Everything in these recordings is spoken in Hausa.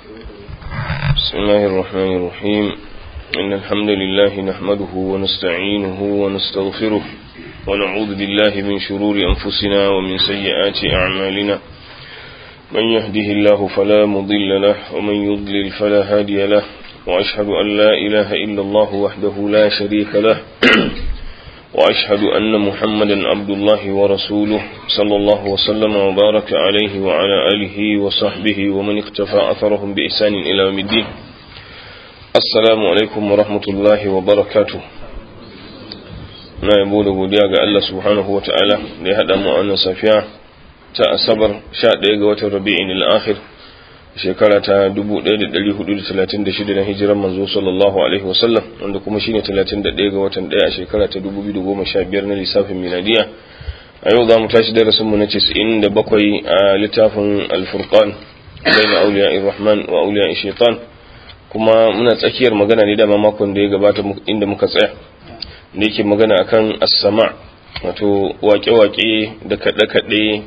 بسم الله الرحمن الرحيم إن الحمد لله نحمده ونستعينه ونستغفره ونعوذ بالله من شرور أنفسنا ومن سيئات أعمالنا من يهده الله فلا مضل له ومن يضلل فلا هادي له وأشهد أن لا إله إلا الله وحده لا شريك له وأشهد أن محمدا عبد الله ورسوله صلى الله وسلم وبارك عليه وعلى آله وصحبه ومن اقتفى أثرهم بإحسان إلى يوم الدين السلام عليكم ورحمة الله وبركاته na yabo da godiya ga Allah subhanahu wa ta'ala da ya haɗa mu wannan safiya ta asabar 11 ga watan rabi'in al-akhir shekara ta 1436 na hijiran manzo sallallahu alaihi wasallam wanda kuma shine 31 ga watan 1 a shekara ta 2015 na lissafin miladiya a yau za mu tashi darasin mu na 97 a littafin al-furqan baina awliya ar-rahman wa awliya shaitan kuma muna tsakiyar magana ne da makon da ya gabata inda muka tsaya da yake magana akan as-sama wato wake-wake da kaɗe-kaɗe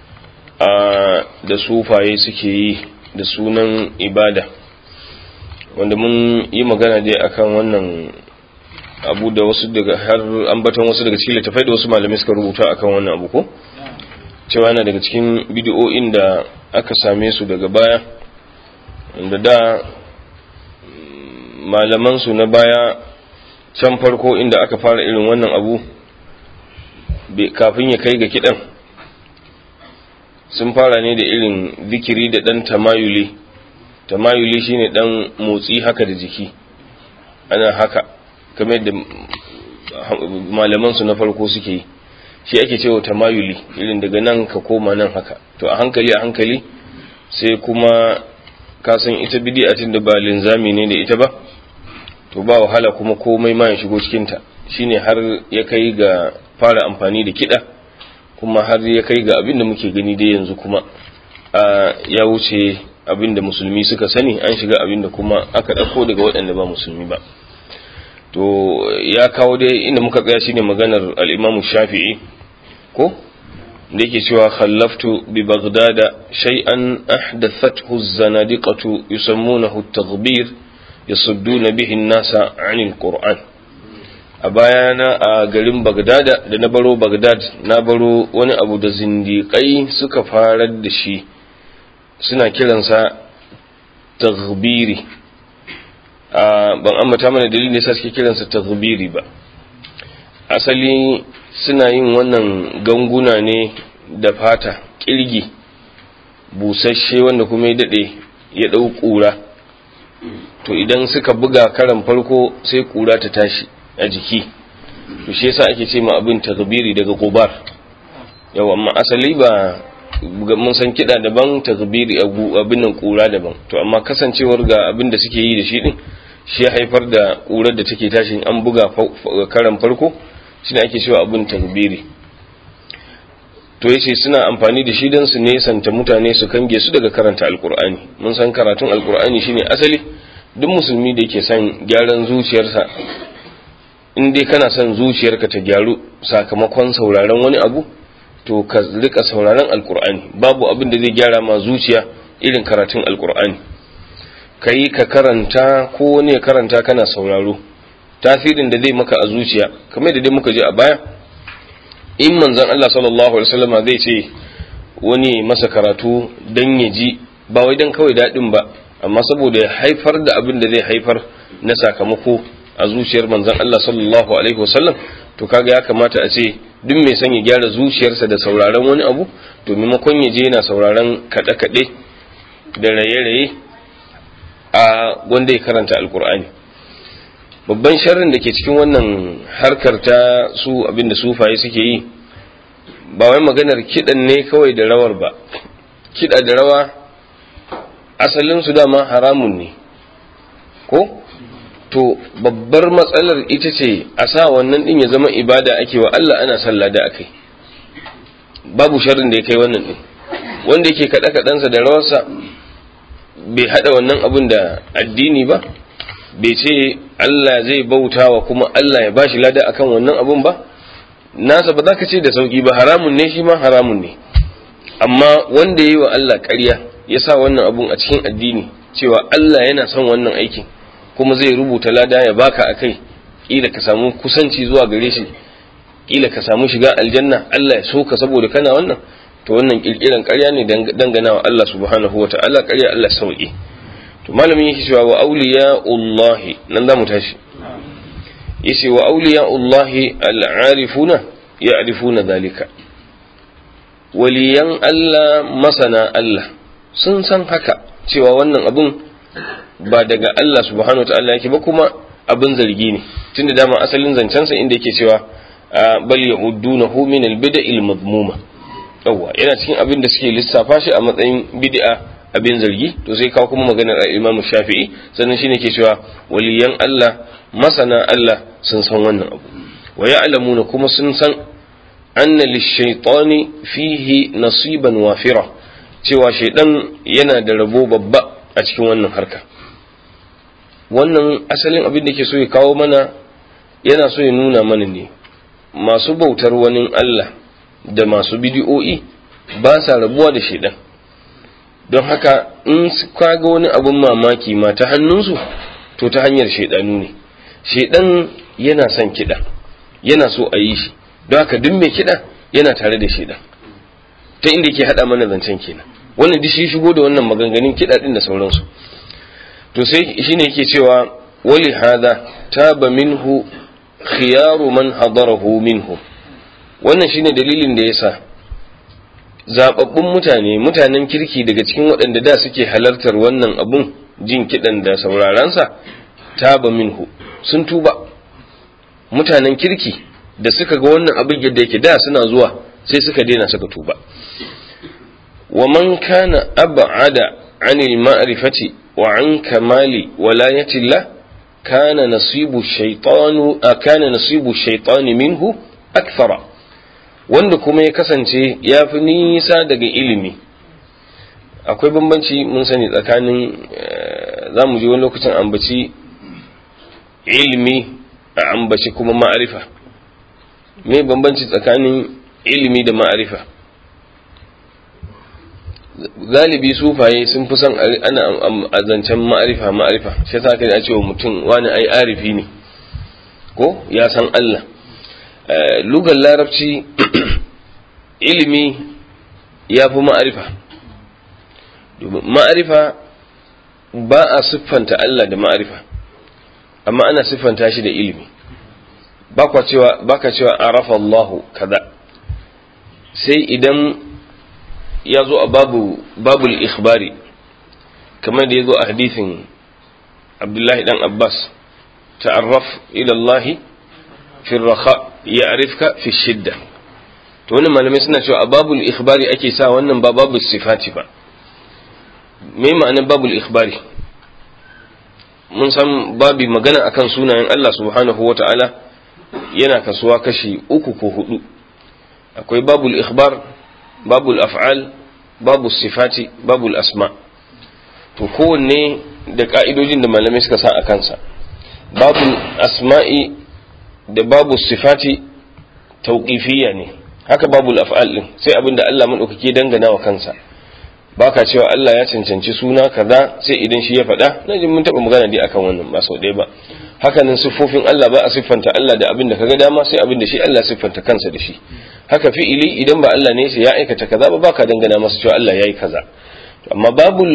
da sufaye suke yi da sunan ibada wanda mun yi magana dai akan wannan abu da wasu daga har ambaton wasu daga cikin littafai da wasu malamai suka rubuta akan wannan abu ko cewa yana daga cikin bidiyo'in da aka same su daga baya wanda da malaman su na baya can farko inda aka fara irin wannan abu kafin ya kai ga kidan sun fara ne da irin zikiri da ɗan tamayuli tamayuli shine ɗan motsi haka da jiki ana haka kamar yadda malamansu na farko suke yi shi ake cewa tamayuli irin daga nan ka koma nan haka to a hankali a hankali sai kuma kasan ita bidi'atin da ba linzami ne da ita ba to ba wahala kuma komai ma ya shigo cikinta shine har ya kai ga fara amfani da kiɗa kuma har ya kai ga abin da muke gani dai yanzu kuma ya wuce abin da musulmi suka sani an shiga abin da kuma aka ɗauko daga waɗanda ba musulmi ba to ya kawo dai inda muka tsaya shine maganar al'imamu shafi'i ko da yake cewa khallaftu bi baghdada shay'an ahdathathu az-zanadiqatu yusammunahu at-taghbir yasudduna bihi an-nasa 'anil qur'an a bayana a garin bagdada da na baro bagdad na baro wani abu da zindiƙai suka farar da shi suna kiransa taghbiri ban ambata mana dalilin da suke kiransa taghbiri ba asali suna yin wannan ganguna ne da fata kirgi busasshe wanda kuma ya daɗe ya ɗau ƙura to idan suka buga karan farko sai ƙura ta tashi a jiki to shi yasa ake ce ma abin takbiri daga gubar yau amma asali ba mun san kiɗa daban takbiri abin nan kura daban to amma kasancewar ga abin da suke yi da shi din shi ya haifar da kurar da take tashi an buga karan farko shine ake cewa abin takbiri to yace suna amfani da shi don su nesanta mutane su kange su daga karanta alkur'ani mun san karatun alkur'ani shine asali duk musulmi da yake son gyaran zuciyarsa in dai kana son zuciyarka ta gyaru sakamakon sauraron wani abu to ka rika sauraron alkur'ani babu abin da zai gyara ma zuciya irin karatun alkur'ani ka yi ka karanta ko wani ya karanta kana sauraro tasirin da zai maka a zuciya kamar da dai muka je a baya in manzon Allah sallallahu alaihi wasallam zai ce wani masa karatu dan ya ji ba wai dan kawai dadin ba amma saboda ya haifar da abin da zai haifar na sakamako a zuciyar manzon Allah sallallahu alaihi wasallam to kaga ya kamata a ce duk mai son ya gyara zuciyarsa da sauraron wani abu to maimakon ya je yana sauraron kaɗe-kaɗe da raye-raye a wanda ya karanta alkur'ani babban sharrin da ke cikin wannan harkar ta su abinda sufaye suke yi ba wai maganar kiɗan ne kawai da rawar ba kiɗa da rawa asalinsu dama haramun ne ko to babbar matsalar ita ce a sa wannan din ya zama ibada ake wa Allah ana sallah da akai babu sharrin da ya kai wannan din wanda yake kada kadansa da rawarsa bai hada wannan abun da addini ba bai ce Allah zai bauta wa kuma Allah ya bashi lada akan wannan abun ba nasa ba za ka ce da sauki ba haramun ne shi ma haramun ne amma wanda ya yi wa Allah ƙarya ya sa wannan abun a cikin addini cewa Allah yana son wannan aikin kuma zai rubuta lada ya baka akai kila ka samu kusanci zuwa gare shi kila ka samu shiga aljanna Allah ya so ka saboda kana wannan to wannan kirkiran ƙarya ne dangana wa Allah subhanahu wata'ala ƙarya Allah sauki to malamin yake cewa wa awliya'ullahi nan za mu tashi yace wa awliya'ullahi al'arifuna ya'rifuna zalika waliyan Allah masana Allah sun san haka cewa wannan abun ba daga Allah subhanahu wata'ala yake ba kuma abin zargi ne tunda dama asalin zancensa inda yake cewa bal ya'uddunahu min al-bid'il madmuma yawa yana cikin abin da suke lissafa shi a matsayin bid'a abin zargi to sai kawo kuma maganar Imam Shafi'i sannan shine ke cewa waliyan Allah masana Allah sun san wannan abu wa ya'lamuna kuma sun san anna lish-shaytani fihi nasiban wafira cewa shaydan yana da rabo babba a cikin wannan harka wannan asalin abin da ke so ya kawo mana yana so ya nuna mana ne masu bautar wani Allah da masu bidi'o'i ba sa rabuwa da shaidan don haka in kaga wani abin mamaki ma ta hannunsu to ta hanyar shaidanu ne shaidan yana son kiɗa yana so a yi shi don haka duk mai kiɗa yana tare da shaidan ta inda ke haɗa mana zancen kenan wannan duk shi shigo da wannan maganganun kiɗa ɗin da sauransu to sai shine yake cewa wali hada taba minhu khiyaru man hadarahu minhu wannan shine dalilin da yasa zababbun mutane mutanen kirki daga cikin waɗanda da suke halartar wannan abun jin kiɗan da saurarensa taba minhu sun tuba mutanen kirki da suka ga wannan abin yadda yake da suna zuwa sai suka daina suka tuba wa man kana ab'ada anil ma'rifati wa an kamali walayatillah kana nasibu shaytanu kana nasibu shaytani minhu akthara wanda kuma ya kasance ya fi nisa daga ilimi akwai bambanci mun sani tsakanin za mu je wani lokacin ambaci ilimi a ambaci kuma ma'arifa me bambanci tsakanin ilimi da ma'arifa galibi sufaye sun fi son ana a zancen ma'arifa ma'arifa shi yasa kai a cewa mutum wani ai arifi ne ko ya san Allah lugar larabci ilimi ya fi ma'arifa ma'arifa ba a siffanta Allah da ma'arifa amma ana siffanta shi da ilimi ba ka cewa arafa Allahu kaza sai idan ya zo a babu babul ikhbari kamar da ya zo a hadithin abdullahi dan abbas ta'arraf ila Allah fi raha ya'rifka fi shidda to wannan malamai suna cewa a babul ikhbari ake sa wannan ba babul sifati ba me ma'anar babul ikhbari mun san babi magana akan sunayen Allah subhanahu wa ta'ala yana kasuwa kashi uku ko hudu akwai babul ikhbar babul af'al babul sifati babul asma to kowanne da ka'idojin da malamai suka sa a kansa babul asma'i da babul sifati tauqifiyya ne haka babul af'al din sai abinda Allah madaukake dangana wa kansa baka cewa Allah ya cancanci suna kaza sai idan shi ya faɗa na jin mun taɓa magana dai akan wannan ba sau ɗaya ba hakanan siffofin Allah ba a siffanta Allah da abin da kaga dama sai abin da shi Allah siffanta kansa da shi haka fi'ili idan ba Allah ne sai ya aikata kaza ba baka dangana masa cewa Allah yayi kaza amma babul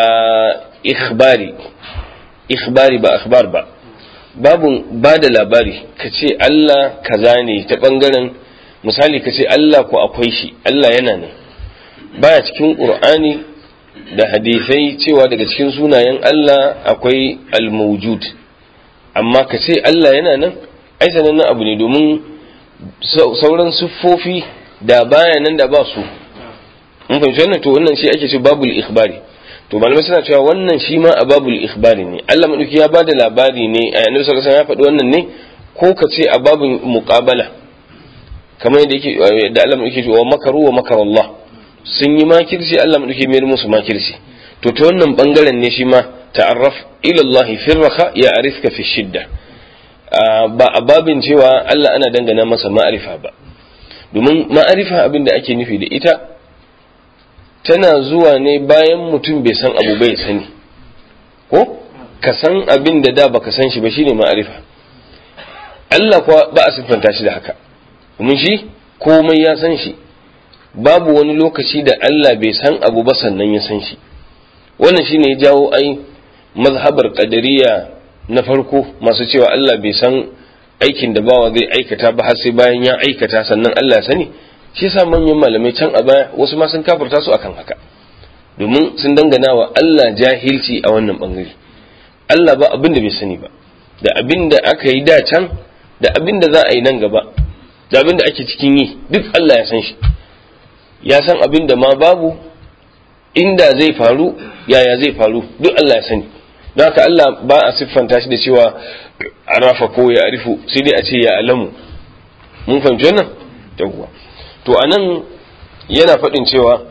ikhbari ikhbari ba akhbar ba babun ba da labari ka ce Allah kaza ne ta bangaren misali ka ce Allah ko akwai shi Allah yana nan baya cikin qur'ani da hadisai cewa daga cikin sunayen Allah akwai al-mawjud amma ka ce Allah yana nan ai sanannen abu ne domin sauran siffofi da baya nan da ba su mun fahimci wannan to wannan shi ake ce babul ikhbari to malamai suna cewa wannan shi ma a babul ikhbari ne Allah madauki ya bada labari ne a annabi sallallahu alaihi wasallam ya faɗi wannan ne ko ka ce a babul muqabala kamar yadda yake da Allah madauki ce wa makaru wa makar Allah sun yi makirci Allah madauki mai musu makirci to ta wannan bangaren ne shi ma ta'arraf ila Allah fi raha ya arifka fi shidda ba a babin cewa Allah ana dangana masa ma'arifa ba domin ma'arifa abin da ake nufi da ita tana zuwa ne bayan mutum bai san abu bai sani ko ka san abin da da baka san shi ba shine ma'arifa Allah kuwa ba a siffanta shi da haka domin shi komai ya san shi babu wani lokaci da Allah bai san abu ba sannan ya san shi wannan shine ya jawo ai mazhabar qadariya na farko masu cewa Allah bai san aikin da bawa zai aikata ba har sai bayan ya aikata sannan Allah ya sani shi yasa manyan malamai can a baya wasu ma sun kafirta su akan haka domin sun dangana wa Allah jahilci a wannan bangare Allah ba abin da bai sani ba da abin da aka yi da can da abin da za a yi nan gaba da abin da ake cikin yi duk Allah ya san shi ya san abin da ma babu inda zai faru yaya zai faru duk Allah ya sani don haka Allah ba a siffanta shi da cewa arafa ko ya arifu sai dai a ce ya alamu mun fahimci wannan yawwa to anan yana faɗin cewa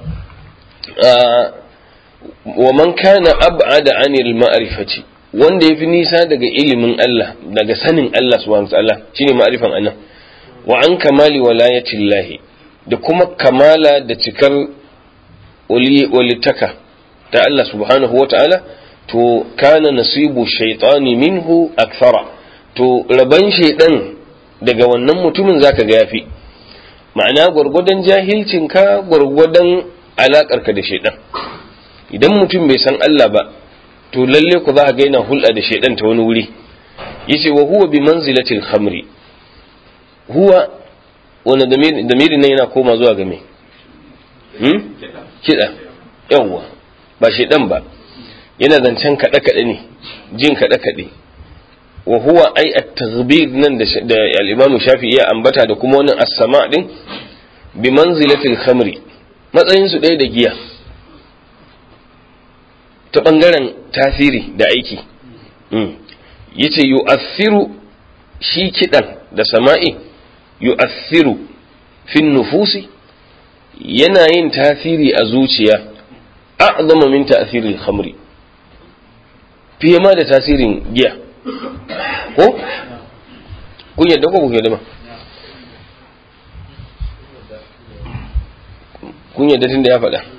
wa man kana ab'ada anil ma'rifati wanda yafi nisa daga ilimin Allah daga sanin Allah subhanahu wa ta'ala shine ma'rifan anan wa an kamali walayatillahi da kuma kamala da cikar walitaka ta Allah subhanahu wa ta'ala to kana nasibu shaitani minhu akthara to raban shaidan daga wannan mutumin zaka ga yafi ma'ana gwargwadon jahilcinka gwargwadon alakarka da shaidan idan mutum bai san Allah ba to lalle ku za ga yana hulɗa da shaidan ta wani wuri yace wa huwa bi manzilatil khamri huwa wani damiri nan yana koma zuwa ga me hmm? kiɗa yawwa ba shaidan ba yana zancen kaɗe-kaɗe ne jin kaɗe-kaɗe wa huwa ai at-taghbir nan da al-Imam Shafi'i ya ambata da kuma wannan as-sama' din bi manzilatil khamri matsayin su ɗaya da giya ta bangaren tasiri da aiki yace yu'athiru shi kidan da sama'i yu'athiru fi nufusi yana yin tasiri a zuciya a'zama min ta'thiril khamri fiye ma da tasirin giya ko kun yadda ko kun yadda ma kun yadda tun da ya faɗa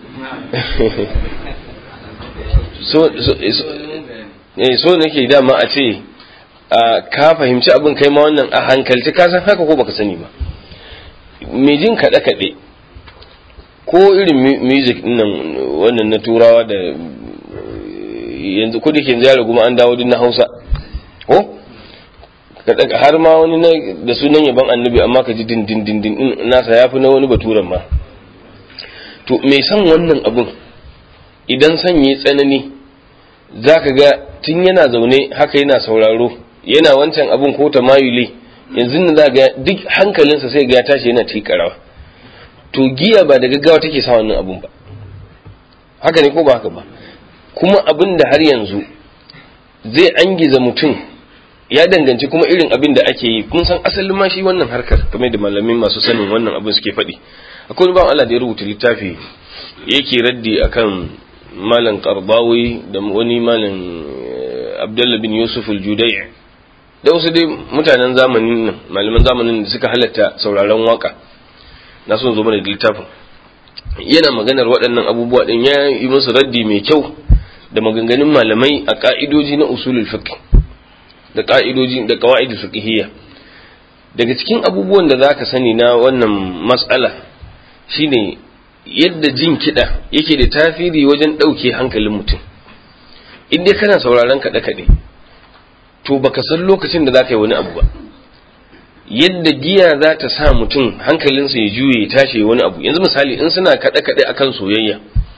so nake dama a ce ka fahimci abin kai ma wannan a hankalci ka san haka ko baka sani ba mai jin kaɗe-kaɗe ko irin music nan wannan na turawa da yanzu kudi ke ziyara kuma an dawo na hausa ko har ma wani da sunan yaban annabi amma ka ji din din din din nasa ya fi na wani baturan ma to mai san wannan abun idan sanye tsanani za ka ga tun yana zaune haka yana sauraro yana wancan abun ko ta mayule yanzu nan za ga duk hankalinsa sai ga ya tashi yana tikarawa to giya ba da gaggawa take sa wannan abun ba haka ne ko ba haka ba kuma abin da har yanzu zai angiza mutum ya danganci kuma irin abin da ake yi kun san asalin ma shi wannan harkar kamar da malamin masu sanin wannan abin suke faɗi akwai wani bawan Allah da ya rubuta littafi yake raddi akan malam qardawi da wani malam Abdullah bin Yusuf al-Judai da wasu dai mutanen zamanin nan malaman zamanin da suka halatta sauraron waka na son zo mana da littafin yana maganar waɗannan abubuwa din ya yi musu raddi mai kyau da maganganun malamai a ka'idoji na usulul fiqh da ka'idoji da qawaid fiqhiyya daga cikin abubuwan da zaka sani na wannan mas'ala shine yadda jin kiɗa yake da tasiri wajen ɗauke hankalin mutum in dai kana sauraron kaɗe-kaɗe to baka san lokacin da zaka yi wani abu ba yadda giya za ta sa mutum hankalinsa ya juye ya tashi wani abu yanzu misali in suna kaɗe-kaɗe akan soyayya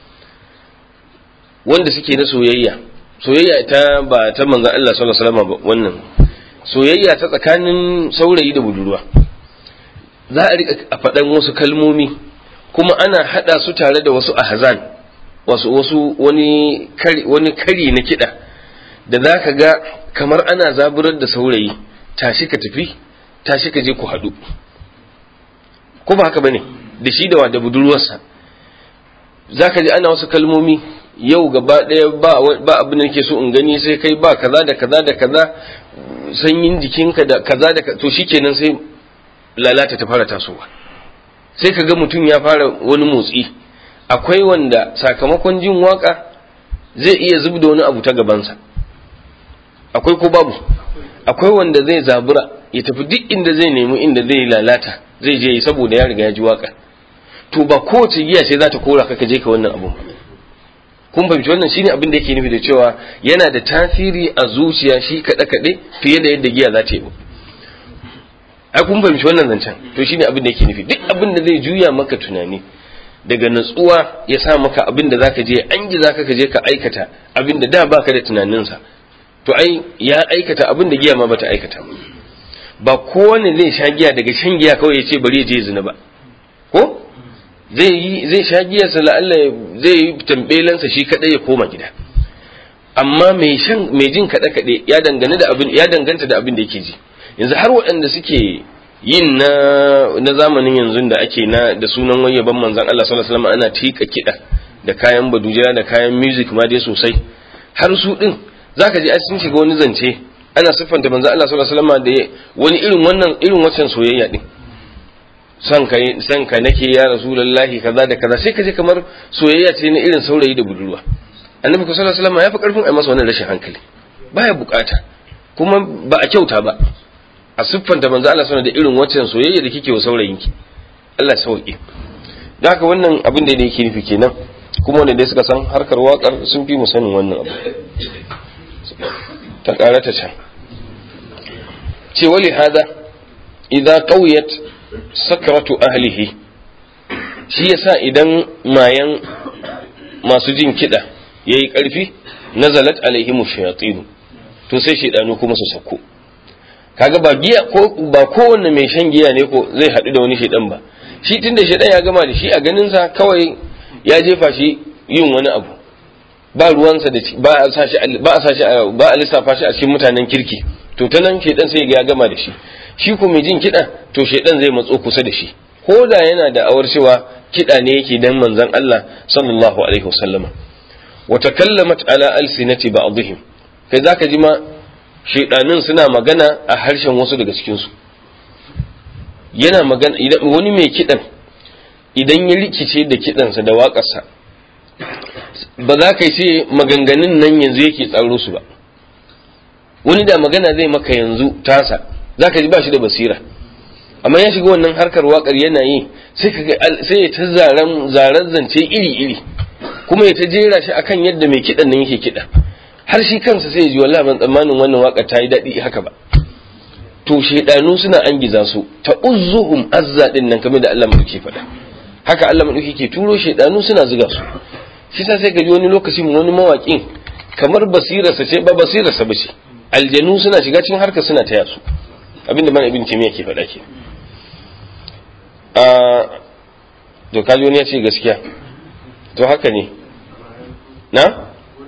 wanda suke na soyayya soyayya ta ba ta manzon Allah sallallahu alaihi wasallam ba wannan soyayya ta tsakanin saurayi da budurwa za a rika a faɗan wasu kalmomi kuma ana hada su tare da wasu ahzan wasu wasu wani kari wani kari na kiɗa da za ka ga kamar ana zaburar da saurayi tashi ka tafi tashi ka je ku haɗu ko ba haka bane da shi da da budurwarsa za ka ji ana wasu kalmomi yau gaba ɗaya ba abin da nake so in gani sai kai ba kaza da kaza da kaza sanyin jikinka da kaza da to shikenan sai lalata ta fara tasowa sai ka ga mutum ya fara wani motsi akwai wanda sakamakon jin waka zai iya zub da wani abu ta gabansa akwai ko babu akwai wanda zai zabura ya tafi duk inda zai nemi inda zai lalata zai je saboda ya riga ya ji waka to ba kowace giya ce za ta kora ka je ka wannan abun kun fahimci wannan shine abin da yake nufi da cewa yana da tasiri a zuciya shi kaɗe kaɗe fiye da yadda giya za ta yi ai kun fahimci wannan zancen to shine abin da yake nufi duk abin da zai juya maka tunani daga natsuwa ya sa maka abin da zaka je an ji zaka ka je ka aikata abin da da baka da tunaninsa to ai ya aikata abin da giya ma bata aikata ba kowane zai sha giya daga shan giya kawai ya ce bari ya je zina ba ko zai yi zai sha giya sa la'alla zai yi tambelansa shi kadai ya koma gida amma mai shan mai jin kaɗe kaɗe ya dangane da abin ya danganta da abin da yake ji yanzu har waɗanda suke yin na na zamanin yanzu da ake na da sunan wayyaban manzon Allah sallallahu alaihi wasallam ana tika kiɗa da kayan badujira da kayan music ma dai sosai har su din zaka ji sun shiga wani zance ana siffanta manzon Allah sallallahu alaihi wasallam da wani irin wannan irin wancan soyayya din son ka son ka nake ya rasulullahi kaza da kaza sai ka je kamar soyayya ce na irin saurayi da budurwa annabi sallallahu alaihi wasallam ya fi karfin ai masa wannan rashin hankali baya bukata kuma ba a kyauta ba a siffanta manzo Allah sana da irin waccan soyayya da kike wa saurayinki Allah sauke da haka wannan abin da yake nufi kenan kuma wanda dai suka san harkar waƙar sun fi mu sanin wannan abu ta ƙara ta can ce wali hada idza qawiyat sakratu ahlihi shi yasa idan mayan masu jin kiɗa yayi ƙarfi nazalat alaihimu shayatin to sai shaidanu kuma su sako kaga ba giya ko ba kowanne mai shan giya ne ko zai haɗu da wani shaidan ba shi tunda shaidan ya gama da shi a ganin sa kawai ya jefa shi yin wani abu ba ruwansa da ba a sa shi ba a sa shi ba a lissafa shi a cikin mutanen kirki to ta nan shaidan sai ya gama da shi shi ko mai jin kiɗa to shaidan zai matso kusa da shi ko da yana da awar cewa kiɗa ne yake dan manzon Allah sallallahu alaihi wasallama wa takallamat ala alsinati ba'dihim kai zaka ji ma shaidanin suna magana a harshen wasu daga cikinsu yana magana idan wani mai kidan idan ya rikice da kidansa da waƙarsa ba za ka ce maganganun nan yanzu yake tsaro su ba wani da magana zai maka yanzu tasa za ka ji ba shi da basira amma ya shiga wannan harkar waƙar yana yi sai ya ta zaren zance iri-iri kuma ya ta jera shi akan yadda mai kidan nan yake kiɗa har shi kansa sai ji wallahi ban tsammanin wannan waka ta yi daɗi haka ba to shaidanu suna an giza su ta uzzuhum azza din nan kamar da Allah madauki faɗa haka Allah madauki ke turo shaidanu suna zuga su shi sa sai ka ji wani lokaci wani mawaƙin kamar basirarsa ce ba basirarsa ba ce aljanu suna shiga cikin harkar suna taya su abinda mana ibn taymiya ke faɗa ke a to kaji wani ya ce gaskiya to haka ne na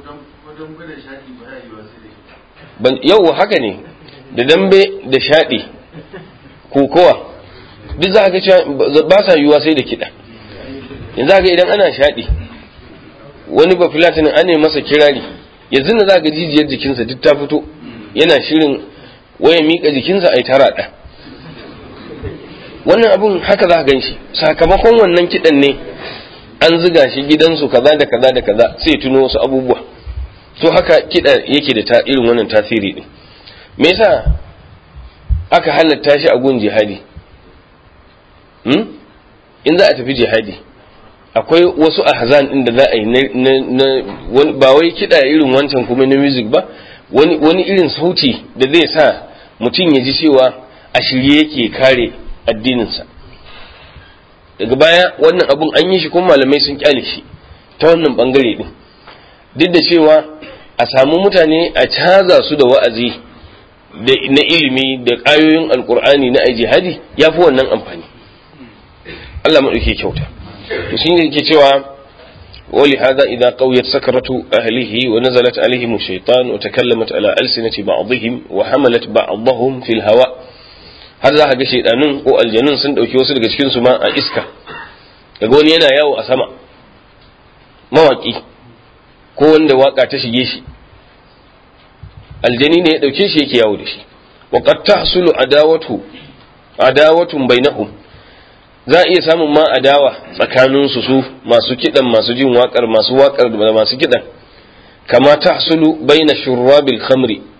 yau haka ne da dambe da shaɗi kokowa duk za ga cewa ba sa yiwuwa sai da kiɗa yanzu ga idan ana shaɗi wani ba filatinin an ne masa kirari yanzu na za ga jijiyar jikinsa duk ta fito yana shirin waya miƙa jikinsa a yi ta raɗa wannan abun haka za gan shi sakamakon wannan kiɗan ne an ziga shi gidansu kaza da kaza da kaza sai tuno wasu abubuwa to haka kiɗa yake da ta irin wannan tasiri ɗin me yasa aka halatta shi a gun jihadi hmm? in za a tafi jihadi akwai wasu ahzan ɗin da za a yi na ba wai kiɗa irin wancan kuma na music ba wani, wani irin sauti da zai sa mutum ya ji cewa a shirye yake kare addininsa daga baya wannan abun an yi shi kuma malamai sun kyale shi ta wannan bangare din duk da cewa a samu mutane a caza su da wa'azi na ilimi da ƙayoyin alkur'ani na jihadi ya fi wannan amfani Allah maɗauke kyauta to shi ne yake cewa wali hada idan qawiyat sakaratu ahlihi wa nazalat alaihim shaytan wa takallamat ala alsinati ba'dihim wa hamalat ba'dahum fil hawa har za ka ga shaydanun ko aljanun sun dauki wasu daga cikin su ma a iska daga wani yana yawo a sama mawaki ko wanda waka ta shige shi aljani ne ya dauke shi yake yawo da shi wa qad tahsulu adawatu adawatun bainahum za a iya samun ma adawa tsakanin su su masu kidan masu jin wakar masu wakar da masu kidan kama tahsulu baina shurrabil khamri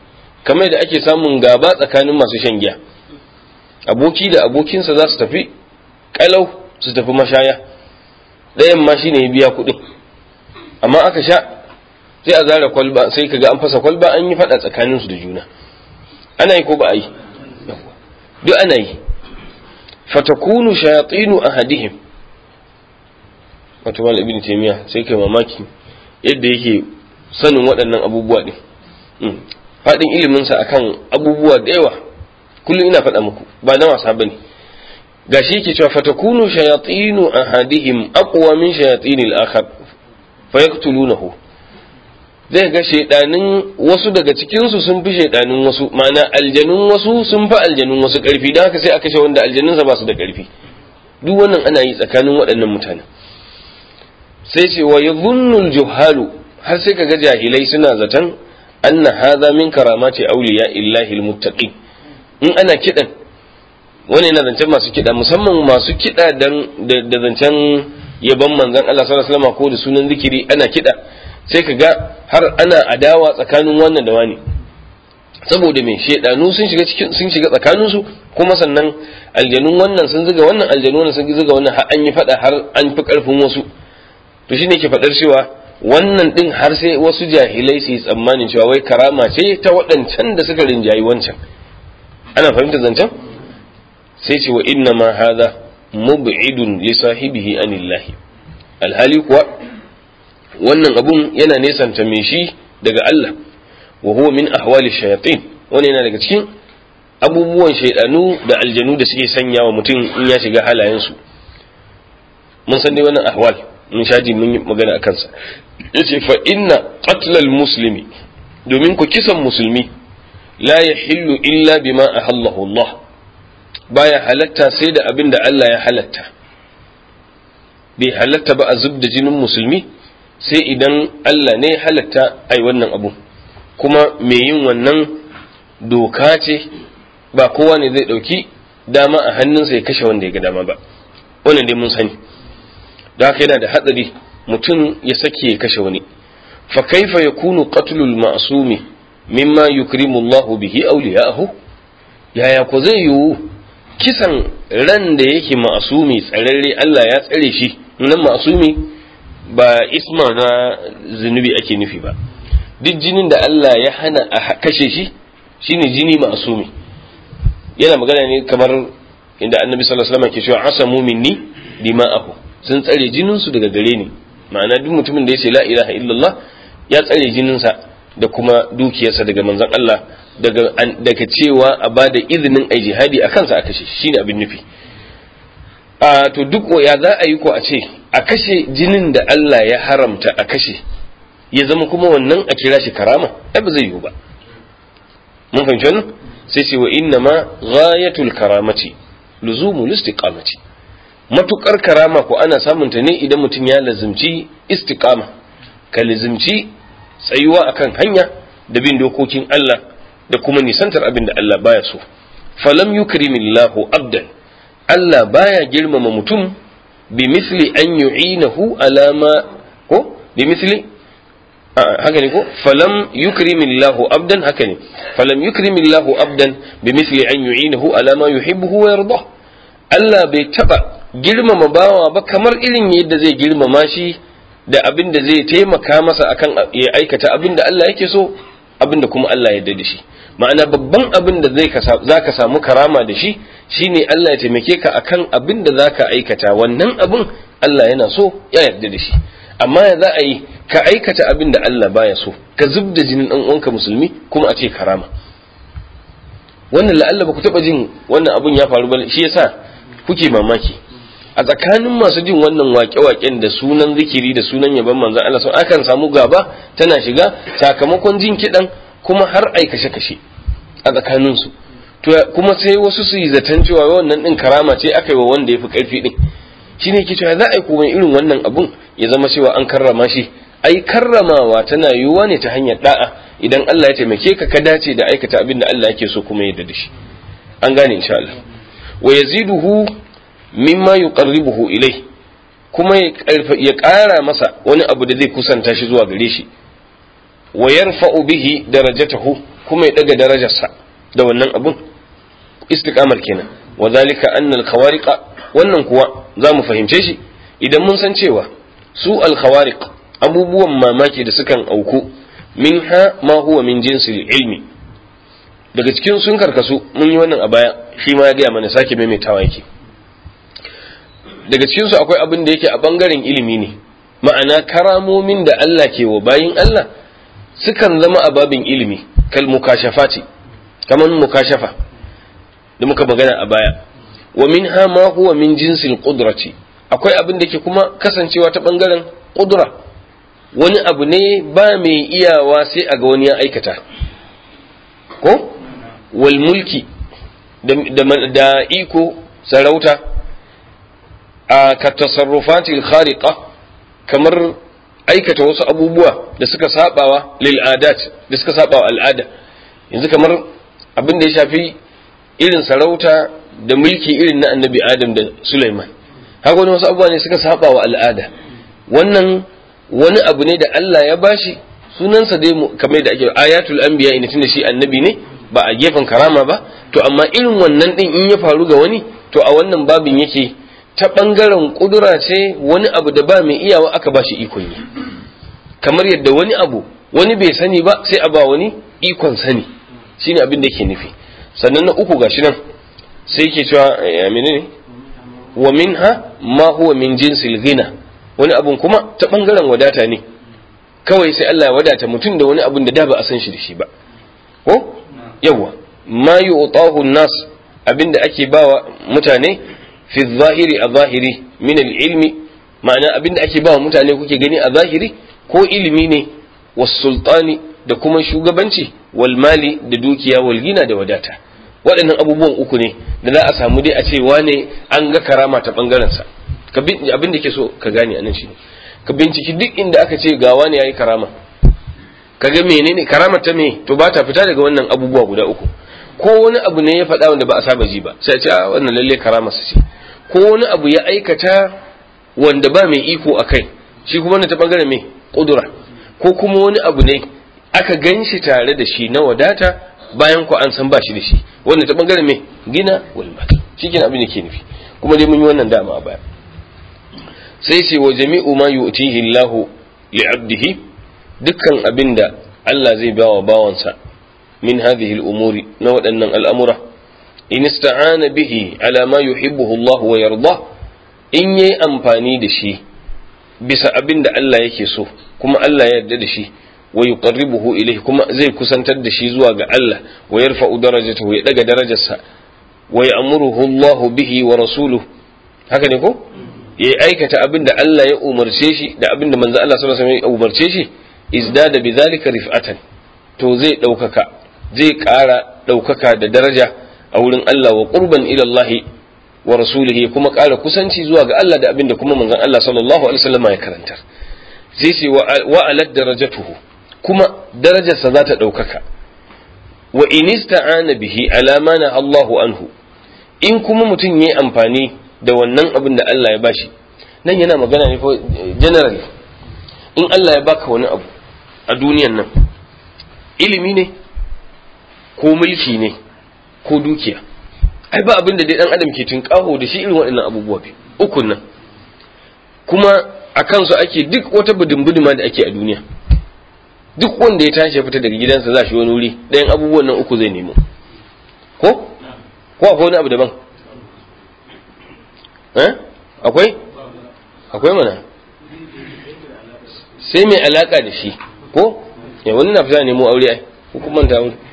kamar da ake samun gaba tsakanin masu shan giya aboki da abokinsa za su tafi kalau su tafi mashaya ɗayan ma shine ya biya kuɗin amma aka sha sai a zara kwalba sai kaga an fasa kwalba an yi faɗa tsakaninsu da juna ana yi ko ba a yi duk ana yi fatakunu shayatinu ahadihim wato mal ibn taymiya sai kai mamaki yadda yake sanin waɗannan abubuwa din faɗin ilimin sa akan abubuwa da yawa kullum ina faɗa muku ba na wasa bane gashi yake cewa fatakunu shayatinu ahadihim aqwa min shayatinil akhar fayaqtulunahu zai ga shaidanin wasu daga cikinsu sun fi shaidanin wasu ma'ana aljanun wasu sun fi aljanun wasu ƙarfi don haka sai a kashe wanda aljanunsa ba su da ƙarfi duk wannan ana yi tsakanin waɗannan mutane sai ce wa yadhunnul juhalu har sai kaga jahilai suna zaton anna hadha min karamati awliya illahi almuttaqin in ana kidan wani yana zancen masu kida musamman masu kida dan da zancen yaban manzon Allah sallallahu alaihi wasallam ko da sunan zikiri ana kida sai ka ga har ana adawa tsakanin wannan da wani saboda me shedanu sun shiga cikin sun shiga tsakanin su kuma sannan aljanun wannan sun zuga wannan aljanu wannan sun zuga wannan har an yi fada har an fi karfin wasu to shine ke fadar cewa wannan din har sai wasu jahilai su yi tsammanin cewa wai karama ce ta waɗancan da suka rinjayi wancan ana fahimtar zancen sai ce wa inna ma hadha mub'idun li sahibihi anillahi alhali kuwa wannan abun yana nesanta mai shi daga Allah wa huwa min ahwali shayatin wannan yana daga cikin abubuwan shaidanu da aljanu da suke sanya wa mutum in ya shiga halayensu mun san dai wannan ahwal mun shaji mun yi magana a kansa yace fa inna qatlal muslimi domin ku kisan musulmi la yahillu illa bima ahallahu Allah baya halatta sai da abin da Allah ya halatta bai halatta ba a zub da jinin musulmi sai idan Allah ne halatta ai wannan abu kuma mai yin wannan doka ce ba kowa ne zai ɗauki dama a hannunsa ya kashe wanda ya ga dama ba wannan dai mun sani da haka yana da hatsari mutum ya sake ya kashe wani fa kaifa yakunu qatlul ma'sumi mimma yukrimu Allah bihi awliya'ahu yaya ko zai yiwu kisan ran da yake ma'asumi tsararre Allah ya tsare shi nan ma'asumi ba isma na zunubi ake nufi ba duk jinin da Allah ya hana a kashe shi shine jini ma'asumi yana magana ne kamar inda annabi sallallahu alaihi wasallam ke cewa asamu minni dima'ahu sun tsare jinin su daga gare ni ma'ana duk mutumin da ya ce la ilaha illallah ya tsare jinin sa da kuma dukiyarsa daga manzon Allah daga daga cewa a bada izinin ai jihadi a kansa a kashe shine abin nufi a to duk ya za a yi ko a ce a kashe jinin da Allah ya haramta a kashe ya zama kuma wannan a kira shi karama ai ba zai yiwu ba mun fahimci wannan sai ce wa inna ma ghayatul karamati luzumul istiqamati matukar karama ko ana samun ta ne idan mutum ya lazimci istiqama ka lazimci tsayuwa akan hanya da bin dokokin Allah da kuma nisantar abin da Allah baya so falam yukrimillahu abdan Allah baya girmama mutum bi misli an yu'inahu alama ko bi misli haka ne ko falam yukrimillahu abdan haka ne falam yukrimillahu abdan bi misli an yu'inahu alama yuhibbuhu wa yarda Allah bai taba girmama bawa ba kamar irin yadda zai girmama shi da abin da zai taimaka masa akan ya aikata abin da Allah yake so abin da kuma Allah ya yarda da shi ma'ana babban abin da zai za ka samu karama da shi shine Allah ya taimake ka akan abin da za ka aikata wannan abin Allah yana so ya yarda da shi amma ya za a yi ka aikata abin da Allah baya so ka zub da jinin ɗan uwanka musulmi kuma a ce karama wannan la'alla ba ku taɓa jin wannan abin ya faru ba shi yasa kuke mamaki a tsakanin masu jin wannan waƙe-waƙen da sunan zikiri da sunan yaban manzon Allah sun akan samu gaba tana shiga sakamakon jin kiɗan kuma har ai kashe-kashe a tsakaninsu to kuma sai wasu su yi zaton cewa wannan din karama ce aka yi wa wanda ya fi ƙarfi din shine ke cewa za a yi kuma irin wannan abun ya zama cewa an karrama shi ai karramawa tana yiwuwa ne ta hanyar da'a idan Allah ya taimake ka ka dace da aikata abin da Allah yake so kuma ya da shi an gane insha Allah wa yaziduhu mimma yuqarribuhu ilai kuma ya ƙara masa wani abu da zai kusanta shi zuwa gare shi wa yarfa'u bihi darajatahu kuma ya daga darajarsa da wannan abun istiqamar kenan wa zalika anna al-khawariqa wannan kuwa za mu fahimce shi idan mun san cewa su al-khawariq abubuwan mamaki da sukan auku minha ma huwa min jinsil ilmi daga cikin sun karkasu mun yi wannan a baya shi ma ya gaya mana sake maimaitawa yake daga cikin su akwai abin da yake a bangaren ilimi ne ma'ana karamomin da Allah ke wa bayin Allah sukan zama a babin ilimi kal mukashafati kaman mukashafa da muka magana a baya wa minha ma huwa min jinsil qudrati akwai abin da ke kuma kasancewa ta bangaren qudra wani abu ne ba mai iyawa sai a ga wani ya aikata ko wal mulki da iko sarauta a ka tasarrufatil khariqa kamar aikata wasu abubuwa da suka sabawa lil adat da suka sabawa al'ada yanzu kamar abin da ya shafi irin sarauta da mulki irin na annabi adam da sulaiman haka wani wasu abubuwa ne suka sabawa al'ada wannan wani abu ne da Allah ya bashi sunansa dai kamar da ake ayatul anbiya ina tunda shi annabi ne ba a gefen karama ba to amma irin wannan din in ya faru ga wani to a wannan babin yake ta bangaren kudura ce wani abu da ba mai iyawa aka ba shi ikon yi kamar yadda wani abu wani bai sani ba sai a ba wani ikon sani shine abin da ke nufi sannan na uku gashi nan sai yake cewa ya menene wa minha ma huwa min jinsil ghina wani abun kuma ta bangaren wadata ne kawai sai Allah ya wadata mutum da wani abun da da ba a san shi da shi ba ko yawa ma yu'tahu nas abinda ake bawa mutane fi zahiri a zahiri min ilmi ma'ana abinda ake bawa mutane kuke gani a zahiri ko ilimi ne was sultani da kuma shugabanci wal mali da dukiya wal gina da wadata waɗannan abubuwan uku ne da za a samu dai a ce wane an ga karama ta bangaren sa abin da ke so ka gane anan shi ka binciki duk inda aka ce ga wani yayi karama ka ga menene karama ta me to ba ta fita daga wannan abubuwa guda uku ko wani abu ne ya faɗa wanda ba a saba ji ba sai a ce a wannan lalle karama su ce ko wani abu ya aikata wanda ba mai iko a kai shi kuma wannan ta bangaren me kudura ko kuma wani abu ne aka gan shi tare da shi na wadata bayan ku an san ba shi da shi wannan ta bangaren me gina wal mal shi abin da ke nufi kuma dai mun yi wannan dama a baya sai ce wa jami'u ma yu'tihi Allahu li'abdihi dukkan abinda Allah zai bawa bawansa min hadhihi al-umuri na waɗannan al'amura in ista'ana bihi ala ma yuhibbuhu Allah wa yarda in yayi amfani da shi bisa abinda Allah yake so kuma Allah ya yarda da shi wa yuqarribuhu ilayhi kuma zai kusantar da shi zuwa ga Allah wa yarfa'u darajatahu ya daga darajarsa wa ya'muruhu Allah bihi wa rasuluhu haka ne ko ya aikata abin da Allah ya umarce shi da abin da manzo Allah sallallahu alaihi wasallam ya umarce shi izdada bidhalika rif'atan to zai daukaka zai ƙara daukaka da daraja a wurin Allah wa qurban ila Allah wa rasulihi kuma ƙara kusanci zuwa ga Allah da abin da kuma manzon Allah sallallahu alaihi wasallam ya karantar sai ce wa alad darajatuhu kuma darajarsa za ta daukaka wa in ista'ana bihi ala ma Allahu anhu in kuma mutum yayi amfani da wannan abin da Allah ya bashi nan yana magana ne ko general in Allah ya baka wani abu a duniyan nan ilimi ne ko mulki ne ko dukiya ai ba abin da dai dan adam ke tunƙaho da shi irin waɗannan abubuwa biyu ukun nan kuma a kansu ake duk wata budin da ake a duniya duk wanda ya tashi ya fita daga gidansa za shi wani wuri ɗayan abubuwan nan uku zai nemo ko ko akwai wani abu daban akwai akwai mana sai mai alaka da shi ko ya wani na fita nemo aure ai ko kuma ta wuri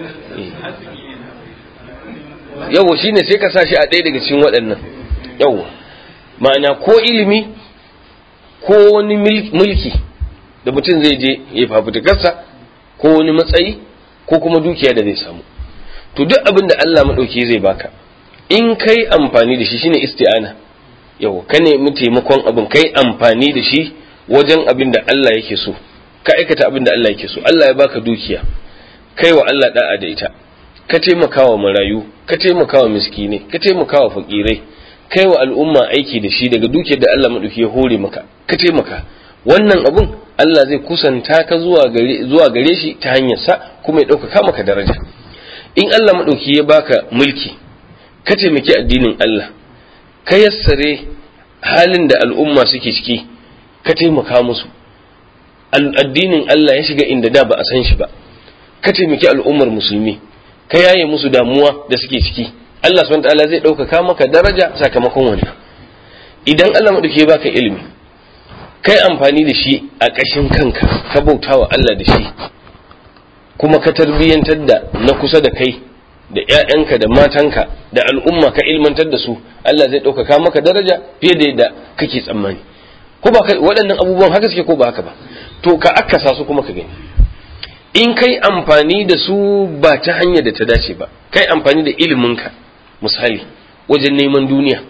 yawo shine sai ka sa shi a ɗaya daga cikin waɗannan yawo ma'ana ko ilimi ko wani mulki da mutum zai je ya fafutukarsa ko wani matsayi ko kuma dukiya da zai samu to duk abin da Allah maɗauki zai baka in kai amfani da shi shine isti'ana yau ka nemi taimakon abin kai amfani da shi wajen abin da Allah yake so ka aikata abin da Allah yake so Allah ya baka dukiya kai wa Allah da'a da ita ka taimaka wa marayu ka taimaka wa miskinai ka taimaka wa fakirai kai wa al'umma aiki da shi daga dukiyar da Allah maɗauki ya hore maka ka taimaka wannan abun Allah zai kusanta ka zuwa gare zuwa gare shi ta hanyar sa kuma ya ɗaukaka maka daraja in Allah maɗauki ya baka mulki ka taimaki addinin Allah ka yassare halin da al'umma suke ciki ka taimaka musu addinin Allah ya shiga inda da ba a san shi ba ka taimaki al'ummar musulmi ka yaye musu damuwa da suke ciki Allah subhanahu ta'ala zai ɗaukaka maka daraja sakamakon wannan idan Allah maɗauki ya baka ilimi kai amfani da shi a ƙashin kanka ka bautawa Allah da shi kuma ka tarbiyyantar da na kusa da kai da ‘ya'yanka da matanka da al'umma ka ilmantar da su Allah zai ɗaukaka maka daraja fiye da yadda kake tsammani ko ba waɗannan abubuwan haka suke ko ba haka ba to ka akasa su kuma ka gani in kai amfani da su ba ta hanyar da ta dace ba kai amfani da iliminka misali wajen neman duniya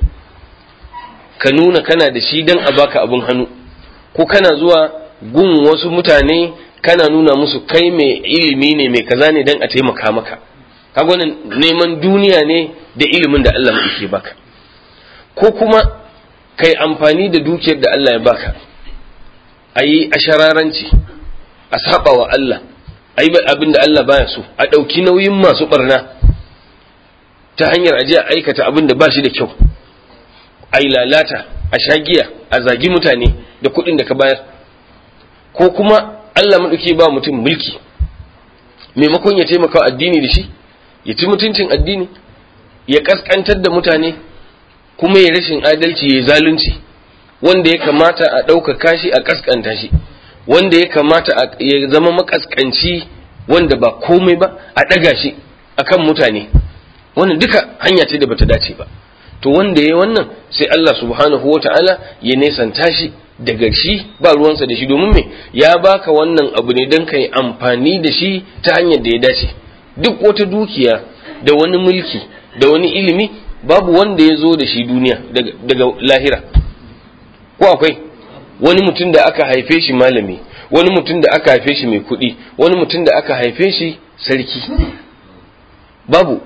ka nuna kana da shi don a baka abin hannu ko kana zuwa gun wasu mutane kana nuna musu kai mai ilimi ne mai kaza ne don a taimaka maka kaga wannan neman duniya ne da ilimin da Allah ke baka ko kuma kai amfani da dukiyar da Allah ya baka a yi ashararanci a saba wa Allah a yi abin da Allah baya so a ɗauki nauyin masu ɓarna ta hanyar aje a aikata abin da ba shi da kyau a yi lalata a shagiya a zagi mutane da kuɗin da ka bayar ko kuma Allah maɗauki ba mutum mulki maimakon ya taimaka addini da shi ya ci mutuncin addini ya ƙasƙantar da mutane kuma ya rashin adalci ya zalunci wanda ya kamata a ɗaukaka shi a ƙasƙanta shi wanda ya kamata ya zama makaskanci wanda ba komai ba a ɗaga shi akan mutane wannan duka hanya ce da bata dace ba to wanda ya wannan sai Allah subhanahu wa ta'ala ya nesanta shi daga shi ba ruwansa da shi domin me ya baka wannan abu ne don kai amfani da shi ta hanyar da ya dace duk wata dukiya da wani mulki da wani ilimi babu wanda ya zo da shi duniya daga lahira ko akwai wani mutum da aka haife shi malami wani mutum da aka haife shi mai kuɗi wani mutum da aka haife shi sarki babu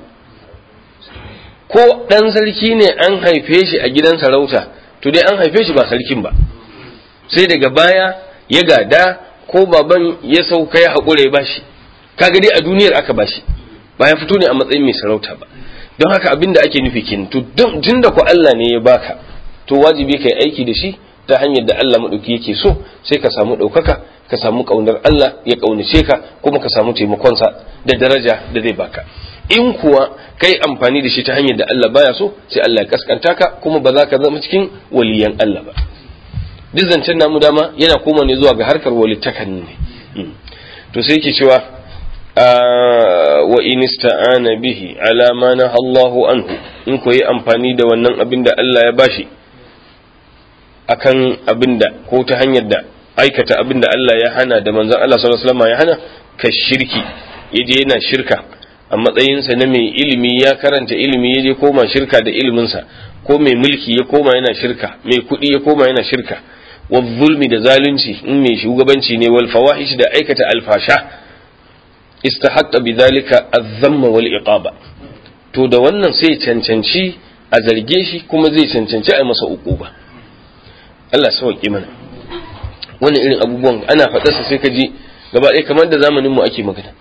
ko ɗan sarki ne an haife shi a gidan sarauta to dai an haife shi ba sarkin ba sai daga baya ya gada ko baban ya sauka ya haƙura ya bashi kaga dai a duniyar aka bashi ba ya fito ne a matsayin mai sarauta ba don haka abin da ake nufi kin to tun da ku Allah ne ya baka to wajibi kai aiki da shi ta hanyar da Allah maɗauki yake so sai ka samu ɗaukaka ka samu ƙaunar Allah ya ƙaunace ka kuma ka samu taimakonsa da daraja da zai baka in kuwa kai amfani da shi ta hanyar da Allah baya so sai Allah ya kaskanta ka kuma ba za ka zama cikin waliyan Allah ba duk zancen namu dama yana koma ne zuwa ga harkar walittakan ne to sai yake cewa wa in ista'ana bihi ala ma naha Allahu anhu in ko yi amfani da wannan abin da Allah ya bashi akan abin da ko ta hanyar da aikata abin da Allah ya hana da manzon Allah sallallahu alaihi wasallam ya hana ka shirki yaje yana shirka a matsayinsa na mai ilimi ya karanta ilimi yaje koma shirka da iliminsa ko mai mulki ya koma yana shirka mai kuɗi ya koma yana shirka wa zulmi da zalunci in mai shugabanci ne wal fawahish da aikata alfasha istahaqqa bidhalika az-zamma wal iqaba to da wannan sai cancanci a zarge shi kuma zai cancanci a masa uquba Allah sauki mana wannan irin abubuwan ana faɗarsa sai ka ji gaba ɗaya kamar da zamanin mu ake magana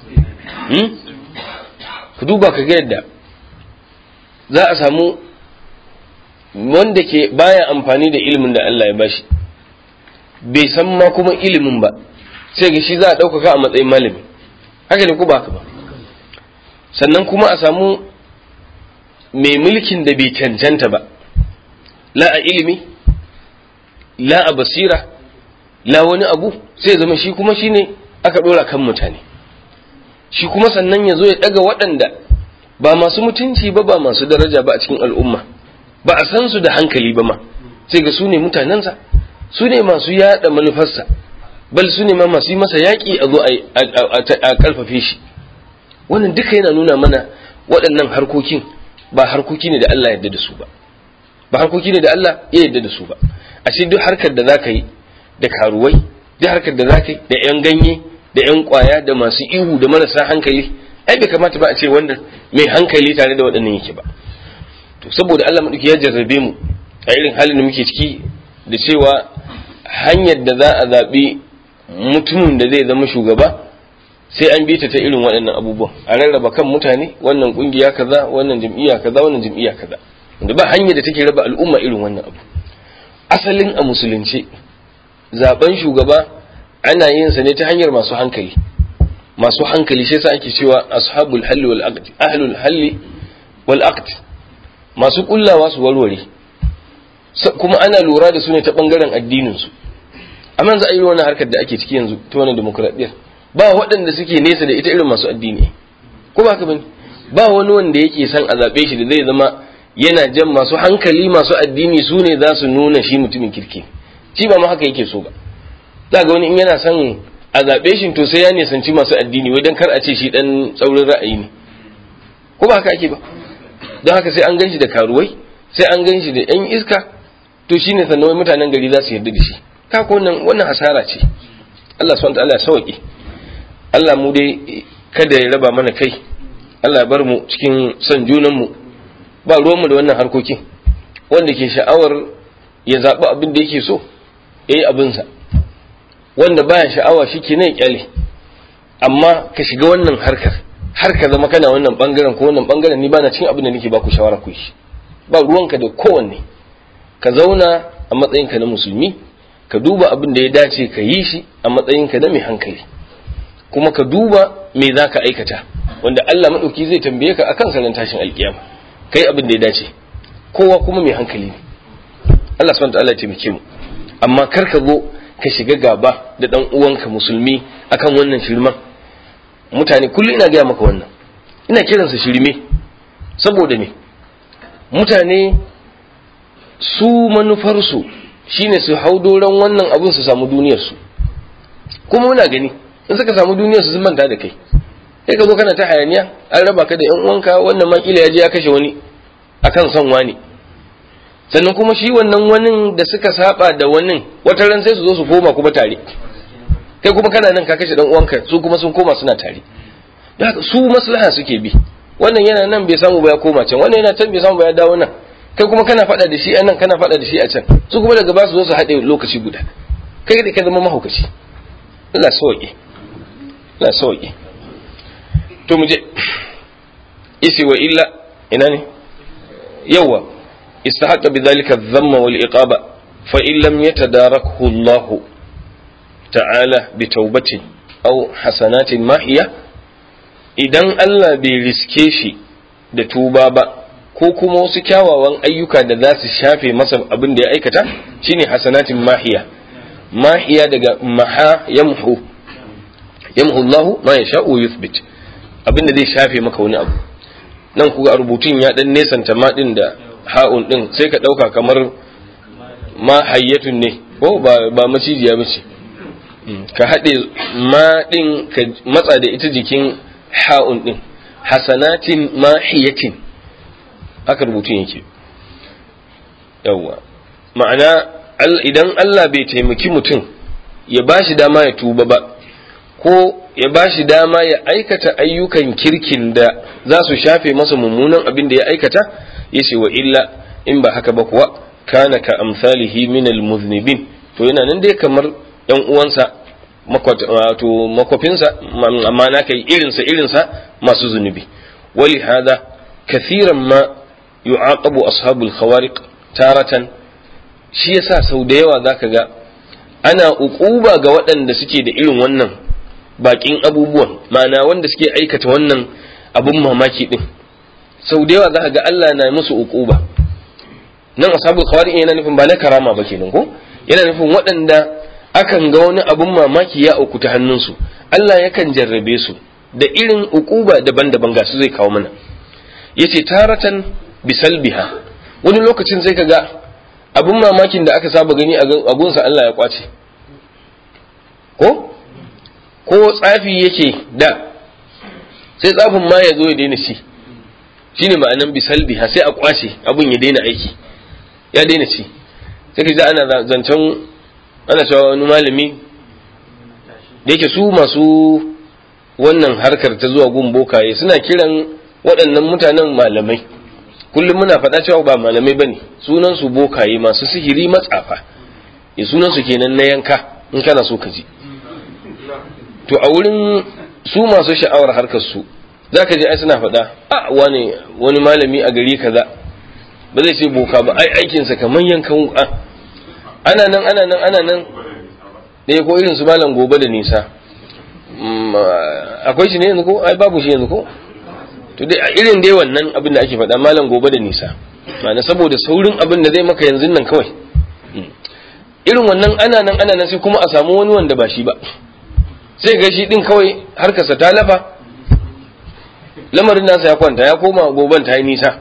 ku duba ka ga yadda za a samu wanda ke baya amfani da ilimin da Allah ya bashi bai san ma kuma ilimin ba sai ga shi za a ɗaukaka a matsayin malami haka ne ko ba haka ba sannan kuma a samu mai mulkin da bai cancanta ba la a ilimi la a basira la wani abu sai zama shi kuma shine aka ɗora kan mutane shi kuma sannan ya zo ya ɗaga waɗanda ba masu mutunci ba ba masu daraja ba a cikin al'umma ba a san su da hankali ba ma sai ga su ne mutanensa su ne masu yada manufarsa bal su ne ma masu yi masa yaƙi a zo a ƙarfafe shi wannan duka yana nuna mana waɗannan harkokin ba harkoki ne da Allah yadda da su ba ba harkoki ne da Allah ya yadda da su ba ashe duk harkar da zaka yi da karuwai duk harkar da zaka yi da yan ganye da yan kwaya da masu ihu da marasa hankali ai bai kamata ba a ce wannan mai hankali tare da waɗannan yake ba to saboda Allah madauki ya jarrabe mu a irin halin da muke ciki da cewa hanyar da za a zaɓi mutumin da zai zama shugaba sai an bi ta ta irin waɗannan abubuwan a rarraba kan mutane wannan ƙungiya kaza wannan jam'iyya kaza wannan jam'iyya kaza wanda ba hanyar da take raba al'umma irin wannan abu asalin a musulunci zaben shugaba ana yin sa ne ta hanyar masu hankali masu hankali shi yasa ake cewa ashabul halli wal aqd ahlul halli wal aqd masu kullawa su warware kuma ana lura da su ne ta bangaren addinin su amma za a yi wani harkar da ake ciki yanzu ta wani demokradiyyar ba waɗanda suke nesa da ita irin masu addini ko ba ka bane ba wani wanda yake son a zaɓe shi da zai zama yana jan masu hankali masu addini su ne za su nuna shi mutumin kirki shi ba ma haka yake so ba za ga wani in yana son a zaɓe shi to sai ya nisanci masu addini wai don kar a ce shi ɗan tsaurin ra'ayi ne ko ba haka ake ba don haka sai an gan shi da karuwai sai an gan shi da yan iska to shi ne sannan mutanen gari za su yarda da shi kako wannan wannan hasara ce Allah subhanahu wa ta'ala ya sauke Allah mu dai kada ya raba mana kai Allah ya bar mu cikin son junan mu ba ruwanmu da wannan harkokin wanda ke sha'awar ya zaɓi abin da yake so ya yi abinsa wanda baya sha'awa shi ke nan kyale amma ka shiga wannan harkar har ka zama kana wannan bangaren ko wannan bangaren ni bana cikin abin da nake baku shawara ku shi ba ruwanka da kowanne ka zauna a matsayinka na musulmi ka duba abin da ya dace ka yi shi a matsayinka na mai hankali kuma ka duba me za ka aikata wanda Allah maɗauki zai tambaye ka akan sanin tashin alkiyama kai abin da ya dace kowa kuma mai hankali ne Allah subhanahu ta'ala ya taimake mu amma kar ka zo ka shiga gaba da dan uwanka musulmi akan wannan shirman mutane kullum ina gaya maka wannan ina kiransa shirme saboda me mutane su manufarsu shine su hau doron wannan abin su samu duniyarsu kuma muna gani in suka samu duniyarsu sun manta da kai sai ka zo kana ta hayaniya an raba ka da yan uwanka wannan ma kila ya je ya kashe wani akan son wani sannan kuma shi wannan wani da suka saba da wani wata ran sai su zo su koma kuma tare kai kuma kana nan ka kashe dan uwanka su kuma sun koma suna tare don haka su maslaha suke bi wannan yana nan bai samu ba ya koma can wannan yana can bai samu ba ya dawo nan kai kuma kana faɗa da shi a nan kana faɗa da shi a can su kuma daga ba su zo su haɗe lokaci guda kai da ka zama mahaukaci Allah sauke Allah sauke to mu je isi wa illa ina ne yawa istahaqqa bidhalika adh-dhamma wal iqaba fa in lam yatadarakhu Allah ta'ala bi taubatin aw hasanatin mahiya idan Allah bai riske shi da tuba ba ko kuma wasu kyawawan ayyuka da za su shafe masa abin da ya aikata shine hasanatin mahiya mahiya daga maha yamhu yamhu Allah ma yasha wa yuthbit abin da zai shafe maka wani abu nan kuga rubutun ya dan nesanta ma din da ha'un din sai ka dauka kamar ma hayyatun ne ko ba ba macijiya bace ka haɗe ma din ka matsa da ita jikin ha'un din hasanatin mahiyatin haka rubutun yake yawwa ma'ana idan Allah bai taimaki mutum ya ba shi dama ya tuba ba ko ya ba shi dama ya aikata ayyukan kirkin da za su shafe masa mummunan abin da ya aikata ya ce wa illa in ba haka ba kuwa kana ka amsalihi min almuznibin to yana nan dai kamar yan uwansa wato makwafinsa amma na kai irinsa irinsa masu zunubi wali hada kathiran ma yu'aqabu ashabul khawariq taratan shi yasa sau da yawa zaka ga ana uquba ga waɗanda suke da irin wannan bakin abubuwan ma'ana wanda suke aikata wannan abun mamaki din sau da yawa zaka ga Allah na musu uquba nan ashabul khawariq yana nufin ba na karama ba kenan ko yana nufin waɗanda akan ga wani abun mamaki ya auku ta hannunsu Allah yakan jarrabe su da irin uquba daban-daban ga su zai kawo mana yace taratan bisalbiha wani lokacin sai ka ga abin mamakin da aka saba gani a gunsa Allah ya kwace ko ko tsafi yake da sai tsafin ma ya zo ya daina ci shine ma'anan bisalbiha sai a kwace abin ya daina aiki ya daina ci sai ka ji ana zancen ana cewa wani malami da yake su masu wannan harkar ta zuwa gun bokaye suna kiran waɗannan mutanen malamai kullum muna faɗa cewa ba malamai bane sunan su bokaye masu sihiri matsafa ya sunan su kenan na yanka in kana so ka ji to a wurin su masu sha'awar harkar su zaka ji ai suna faɗa a wani wani malami a gari kaza ba zai ce boka ba ai aikinsa kamar yankan wuka ana nan ana nan ana nan da ko irin su malam gobe da nisa akwai shi ne yanzu ko ai babu shi yanzu ko to dai irin dai wannan abin da ake faɗa malam gobe da nisa ma'ana saboda saurin abin da zai maka yanzu nan kawai irin wannan ana nan ana nan sai kuma a samu wani wanda ba shi ba sai ga shi din kawai harkarsa ta lafa lamarin nasa ya kwanta ya koma goben ta yi nisa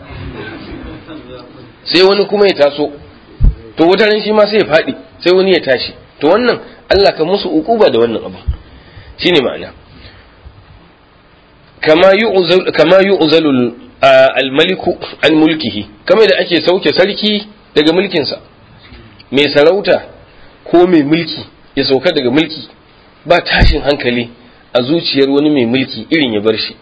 sai wani kuma ya taso to wata ran shi ma sai ya faɗi sai wani ya tashi to wannan Allah ka musu ukuba da wannan abu shine ma'ana kama yu'zal kama yu'zalu al-maliku an mulkihi kamar da ake sauke sarki daga mulkinsa mai sarauta ko mai mulki ya sauka daga mulki ba tashin hankali a zuciyar wani mai mulki irin ya bar shi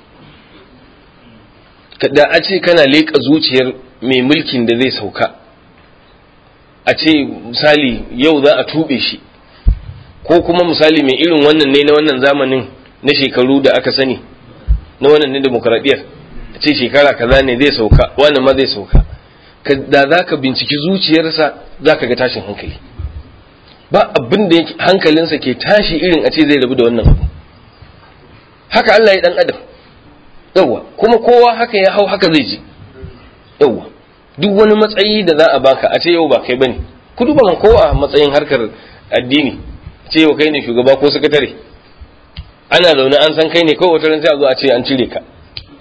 da a ce kana leƙa zuciyar mai mulkin da zai sauka a ce misali yau za a tuɓe shi ko kuma misali mai irin wannan ne na wannan zamanin na shekaru da aka sani na wannan ne demokradiyyar a ce shekara kaza ne zai sauka wannan ma zai sauka da za ka binciki zuciyarsa za ka ga tashin hankali ba abin da hankalinsa ke tashi irin a ce zai rabu da wannan abu haka Allah ya dan adam yawwa kuma kowa haka ya hau haka zai ji yawwa duk wani matsayi da za a baka a ce yau ba kai bane ku duba man kowa a matsayin harkar addini ce yau kai ne shugaba ko sakatare ana zaune an san kai ne kawai wata ran sai a zo a ce an cire ka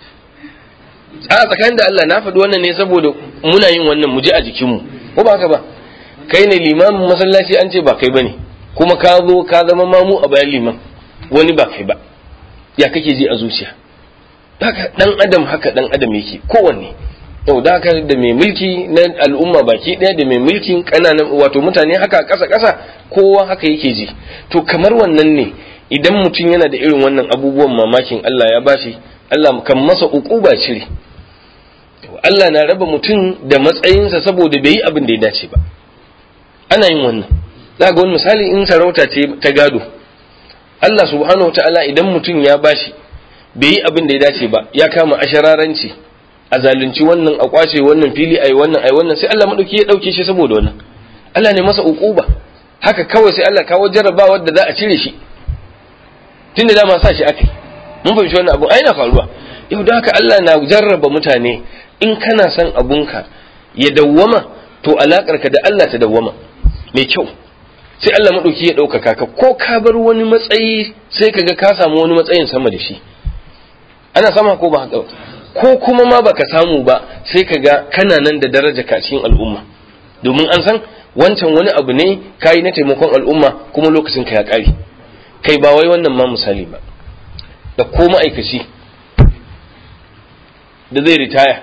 a tsakanin da Allah na faɗi wannan ne saboda muna yin wannan mu ji a jikinmu ko ba haka ba kai ne limamin masallaci an ce ba kai bane kuma ka zo ka zama mamu a bayan liman wani ba kai ba ya kake ji a zuciya haka dan adam haka dan adam yake kowanne yau da haka da mai mulki na al'umma baki ɗaya da mai mulkin ƙananan wato mutane haka ƙasa ƙasa kowa haka yake ji to kamar wannan ne idan mutum yana da irin wannan abubuwan mamakin Allah ya bashi Allah kan masa uquba cire Allah na raba mutum da matsayinsa saboda bai yi abin da ya dace ba ana yin wannan za ga wani misali in sarauta ce ta gado Allah subhanahu ta'ala idan mutum ya bashi bai yi abin da ya dace ba ya kama ashararanci a zalunci wannan a kwace wannan fili ai wannan ai wannan sai Allah madauki ya dauke shi saboda wannan Allah ne masa uquba haka kawai sai Allah kawo jarrabawar da za a cire shi tunda dama sa shi akai mun fahimci wannan abu ai na faruwa yau da haka Allah na jarraba mutane in kana son abunka ya dawwama to alakarka da Allah ta dawwama mai kyau sai Allah madauki ya ɗaukaka ka ko ka bar wani matsayi sai kaga ka samu wani matsayin sama da shi ana sama ko ba haka ko kuma ma baka samu ba sai kaga kana nan da daraja ka cikin al'umma domin an san wancan wani abu ne kayi na taimakon al'umma kuma lokacin ka ya ƙare kai ba wai wannan ma misali ba da ko ma'aikaci da zai ritaya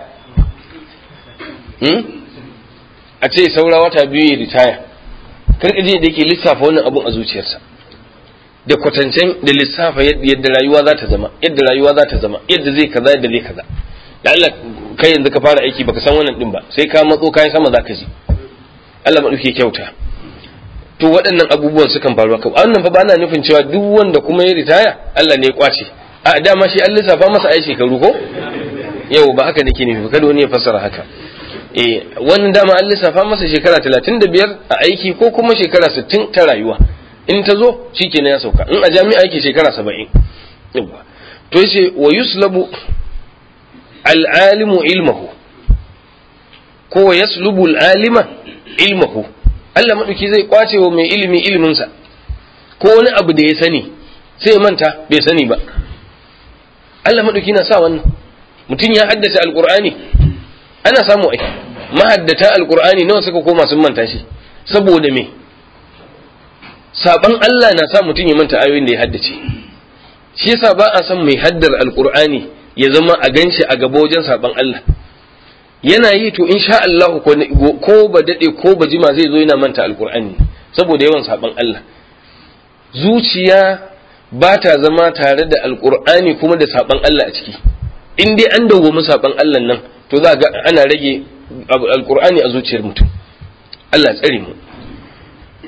a ce saura wata biyu ya ritaya karkaje da yake lissafa wannan abun a zuciyarsa da kwatancen da lissafa yadda rayuwa za ta zama yadda rayuwa za ta zama yadda zai kaza yadda zai kaza da Allah kai yanzu ka fara aiki baka san wannan din ba sai ka matso kayan sama zaka ji Allah maɗauke kyauta to waɗannan abubuwan sukan faru haka wannan fa ba ana nufin cewa duk wanda kuma ya ritaya Allah ne ya kwace a dama shi an lissafa masa ai shekaru ko yau ba haka nake nufi kada wani ya fassara haka eh wannan dama an lissafa masa shekara 35 a aiki ko kuma shekara 60 ta rayuwa in ta zo shikenan ya sauka in a jami'a yake shekara 70 yawa to yace wa yuslabu al-alimu ilmahu ko wa yaslubu al-alima ilmahu Allah maɗauki zai kwace wa mai ilimi iliminsa ko wani abu da ya sani sai manta bai sani ba Allah maɗauki na sa wannan mutum ya haddace alƙur'ani ana samu ai mahaddata alƙur'ani nawa suka koma sun manta shi saboda me saban Allah na sa mutum ya manta ayoyin da ya haddace shi yasa ba a son mai haddar alƙur'ani ya zama a ganshi a gaba wajen saban Allah yana yi to insha Allah ko ba dade ko ba jima zai zo yana manta alkur'ani saboda yawan saban Allah zuciya ba ta zama tare da alkur'ani kuma da saban Allah a ciki in dai an dawwami saban Allah nan to za ga ana rage alkur'ani a zuciyar mutum Allah tsare mu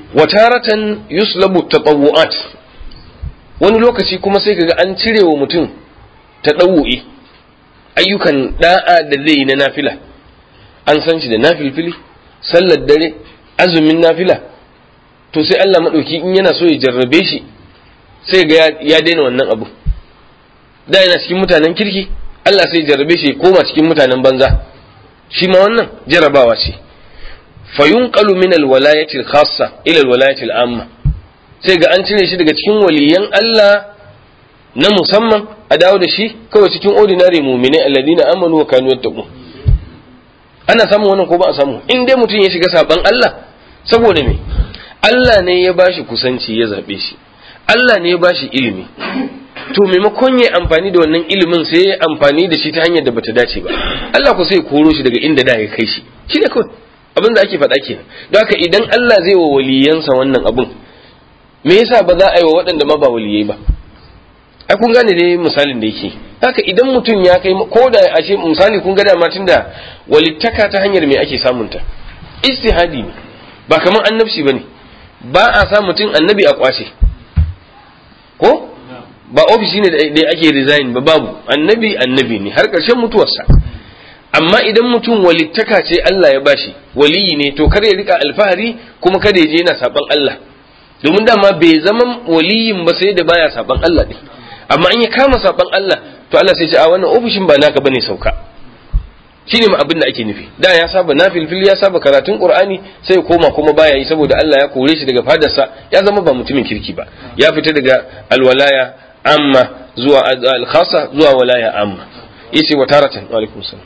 wa taratan yuslabu tatawu'at wani lokaci kuma sai kaga an cire wa mutum tadawu'i ayyukan da'a da zai yi na nafila an san shi da nafilfili sallar dare azumin nafila to sai Allah madauki in yana so ya jarrabe shi sai ga ya daina wannan abu da yana cikin mutanen kirki Allah sai ya jarrabe shi koma cikin mutanen banza shi ma wannan jarrabawa ce fayunqalu min alwalayati alkhassa ila alwalayati al'amma sai ga an cire shi daga cikin waliyan Allah na musamman a dawo da shi kawai cikin ordinary mu'minai alladina amanu wa kanu yattaqun ana samun wannan ko ba a samu in dai mutum ya shiga saban Allah saboda me Allah ne ya bashi kusanci ya zabe shi Allah ne ya bashi ilimi to maimakon ya amfani da wannan ilimin sai ya amfani da shi ta hanyar da bata dace ba Allah ko sai koro shi daga inda da ya kai shi shi ne kawai abin da ake faɗa kenan don haka idan Allah zai wa waliyansa wannan abun me yasa ba za a yi wa waɗanda ma ba waliyai ba ai kun gane dai misalin da yake haka idan mutum ya kai ko da ashe misali kun ga dama tunda walittaka ta hanyar me ake samunta istihadi ne ba kamar annabci bane ba a sa mutum annabi a kwace ko ba ofishi ne da ake resign ba babu annabi annabi ne har ƙarshen mutuwarsa amma idan mutum walittaka ce Allah ya bashi waliyi ne to kar ya rika alfahari kuma kada ya je yana saban Allah domin dama bai zama waliyin ba sai da baya saban Allah ne amma in ya kama saban Allah to Allah sai ce a wannan ofishin ba naka bane sauka shine ma abin da ake nufi da ya saba nafilfil ya saba karatun qur'ani sai koma kuma baya yi saboda Allah ya kore shi daga fadarsa ya zama ba mutumin kirki ba ya fita daga alwalaya amma zuwa al-khassa zuwa walaya amma yace wa taratan wa alaikum salam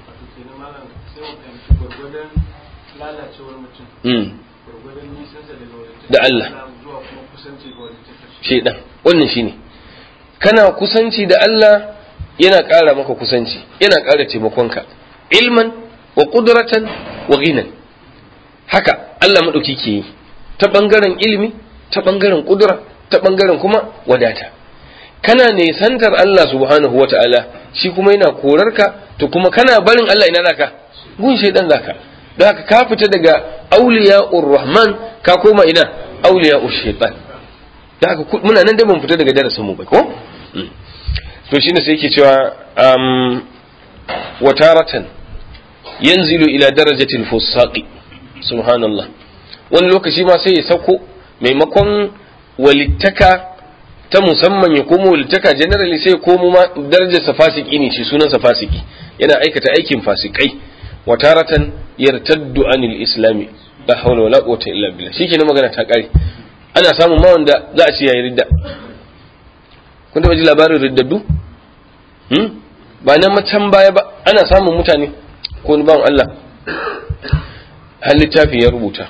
da Allah shaidan wannan shine kana kusanci da Allah yana ƙara maka kusanci yana ƙara taimakonka ilman wa ƙudratan wa ghinan haka Allah maɗauki ke yi ta ɓangaren ilimi ta ɓangaren ƙudura ta ɓangaren kuma wadata kana nesantar Allah subhanahu wa ta'ala shi kuma yana korarka to kuma kana barin Allah ina zaka gun shaidan zaka don haka ka fita daga auliya rahman ka koma ina auliya shaitan da haka muna nan da ban fita daga darasin mu ba ko to shine sai yake cewa um wataratan yanzilu ila darajatil fusaqi subhanallah wani lokaci ma sai ya sauko maimakon walittaka ta musamman ya komo walittaka generally sai ya komo ma darajar fasiki ne shi sunan fasiki yana aikata aikin fasikai wataratan yartaddu anil islami la hawla wala quwwata illa billah shikenan magana ta kare ana samun ma wanda za a ce yayi ridda kun taba ji labarin riddaddu hmm? ba na can baya ba ana samun mutane ko ni bawan Allah har littafi ya rubuta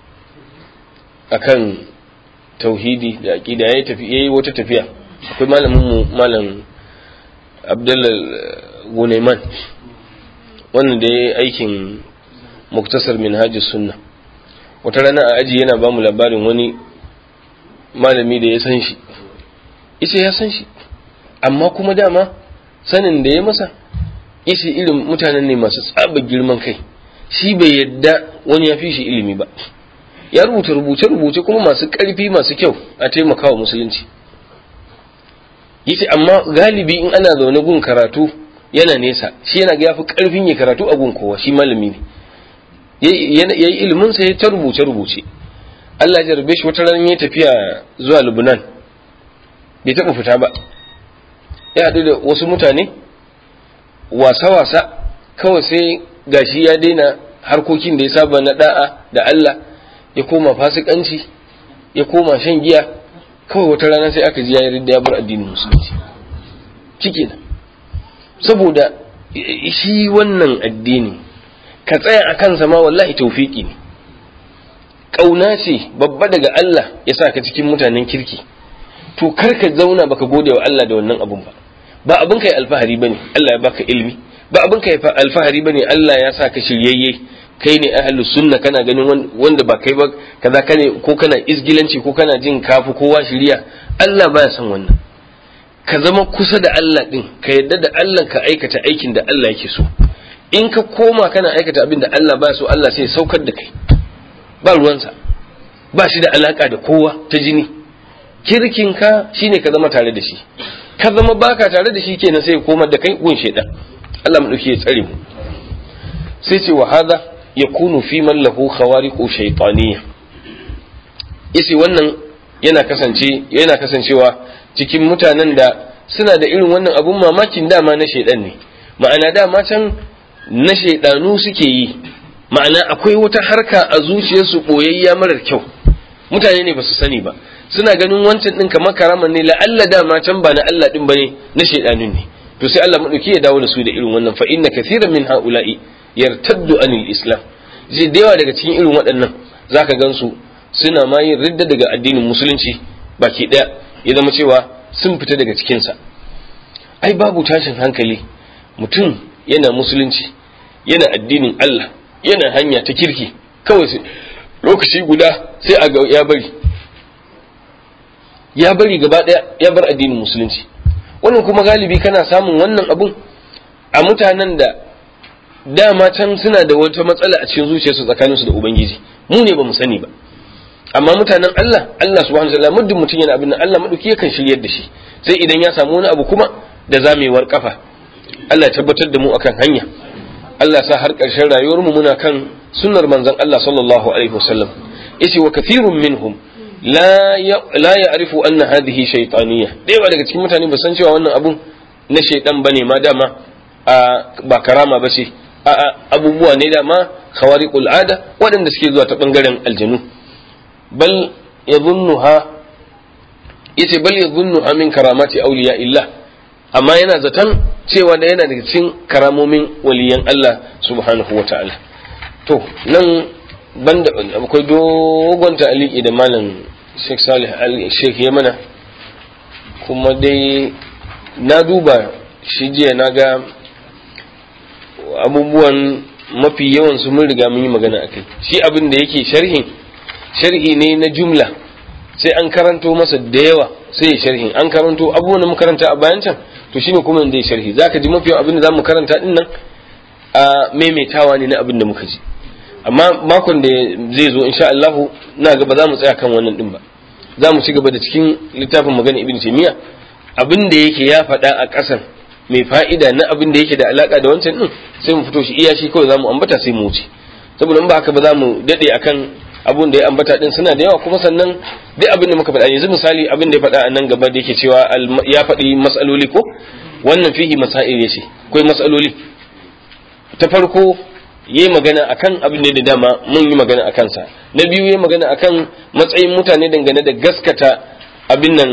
akan tauhidi da aqida yayi tafi yayi wata tafiya akwai malamin mu malam Abdullah Gunaiman wannan da yayi aikin muktasar minhajus sunna wata rana a aji yana bamu labarin wani malami da ya san shi ita ya san shi amma kuma dama sanin da ya masa isi irin mutanen ne masu tsaba girman kai shi bai yadda wani ya fi shi ilimi ba ya rubuta rubuce-rubuce kuma masu ƙarfi masu kyau a taimakawa musulunci yace amma galibi in ana zaune gun karatu yana nesa shi yana ga yafi ƙarfin ya karatu a gun kowa shi malami ne yayi ilimin sa ya ta rubuce-rubuce Allah ya jarbe shi wata ran ya tafiya zuwa Lubnan bai taɓa fita ba ya haɗu da wasu mutane wasa-wasa kawai sai gashi ya daina harkokin da ya saba na da'a da Allah ya koma fasikanci ya koma shan giya kawai wata rana sai aka ji ya yarda ya bar addinin musulunci ciki na saboda shi wannan addini ka tsaya a kansa ma wallahi taufiki ne ƙauna ce babba daga Allah ya sa ka cikin mutanen kirki to kar ka zauna baka gode wa Allah da wannan abun ba ba abin kai alfahari bane Allah ya baka ilimi ba abin kai alfahari bane Allah ya sa ka shiryayye kai ne ahlus sunna kana ganin wanda ba kai ba kaza kane ko kana izgilanci ko kana jin kafu kowa shiriya Allah baya son wannan ka zama kusa da Allah din ka yadda da Allah ka aikata aikin da Allah yake so in ka koma kana aikata abin da Allah baya so Allah sai saukar da kai ba ruwansa ba shi da alaka da kowa ta jini kirkinka shine ka zama tare da shi ka zama baka tare da shi kenan sai komar da kai gun shedan Allah mu dauke ya tsare mu sai ce wa hada yakunu fi man lahu khawariqu shaytaniyya yace wannan yana kasance yana kasancewa cikin mutanen da suna da irin wannan abun mamakin dama na shedan ne ma'ana dama can na shaidanu suke yi ma'ana akwai wata harka a zuciyarsu boyayya marar kyau mutane ne ba su sani ba suna ganin wancan din kamar karaman ne la'alla dama can ba na Allah din bane na shaidanun ne to sai Allah madauki ya dawo da su da irin wannan fa inna kathiran min haula'i yartaddu anil islam ji da yawa daga cikin irin waɗannan zaka gansu suna ma yin ridda daga addinin musulunci baki daya ya zama cewa sun fita daga cikin sa ai babu tashin hankali mutum yana musulunci yana addinin Allah yana hanya ta kirki kawai sai lokaci guda sai a ga ya bari ya bari gaba daya ya bar addinin musulunci wannan kuma galibi kana samun wannan abun a mutanen da dama can suna da wata matsala a cikin zuciyarsu tsakaninsu da ubangiji mu ne ba mu sani ba amma mutanen Allah Allah subhanahu wa ta'ala muddin mutum yana abin nan Allah madauki yakan shiryar da shi sai idan ya samu wani abu kuma da zamewar kafa Allah ya tabbatar da mu akan hanya Allah sa har ƙarshen rayuwar mu muna kan sunnar manzon Allah sallallahu alaihi wasallam yace wa kathirun minhum la la ya'rifu anna hadhihi shaytaniyya dai ba daga cikin mutane ba san cewa wannan abun na shaydan bane ma dama ba karama ba ce abubuwa ne dama khawariqul ada waɗanda suke zuwa ta bangaren aljanu bal yadhunnuha yace bal yadhunnuha min karamati awliya illah amma yana zaton cewa da yana daga cikin karamomin waliyan Allah subhanahu wa ta'ala to nan banda akwai dogon ta'aliki da malam Sheikh Salih Sheikh Yamana kuma dai na duba shi jiya na ga abubuwan mafi yawan su mun riga mun yi magana akai shi abin da yake sharhin sharhi ne na jumla sai an karanto masa da yawa sai ya sharhin an karanto abubuwan da muka karanta a bayan can to shine kuma da ya sharhi zaka ji mafi abin da zamu karanta din nan a maimaitawa ne na abin da muka ji amma makon da zai zo insha Allah na ga ba za mu tsaya kan wannan din ba za mu ci gaba da cikin littafin magana ibn taymiya abin da yake ya faɗa a ƙasan mai fa'ida na abin da yake da alaka da wancan din sai mu fito shi iya shi kawai za mu ambata sai mu wuce saboda in ba haka ba za mu dade akan abun da ya ambata din suna da yawa kuma sannan duk abin da muka faɗa yanzu misali abin da ya faɗa a nan gaba da yake cewa ya faɗi matsaloli ko wannan fihi masail ya ce akwai matsaloli ta farko yayi magana akan abin da dama mun yi magana akan sa na biyu yayi magana akan matsayin mutane dangane da gaskata abin nan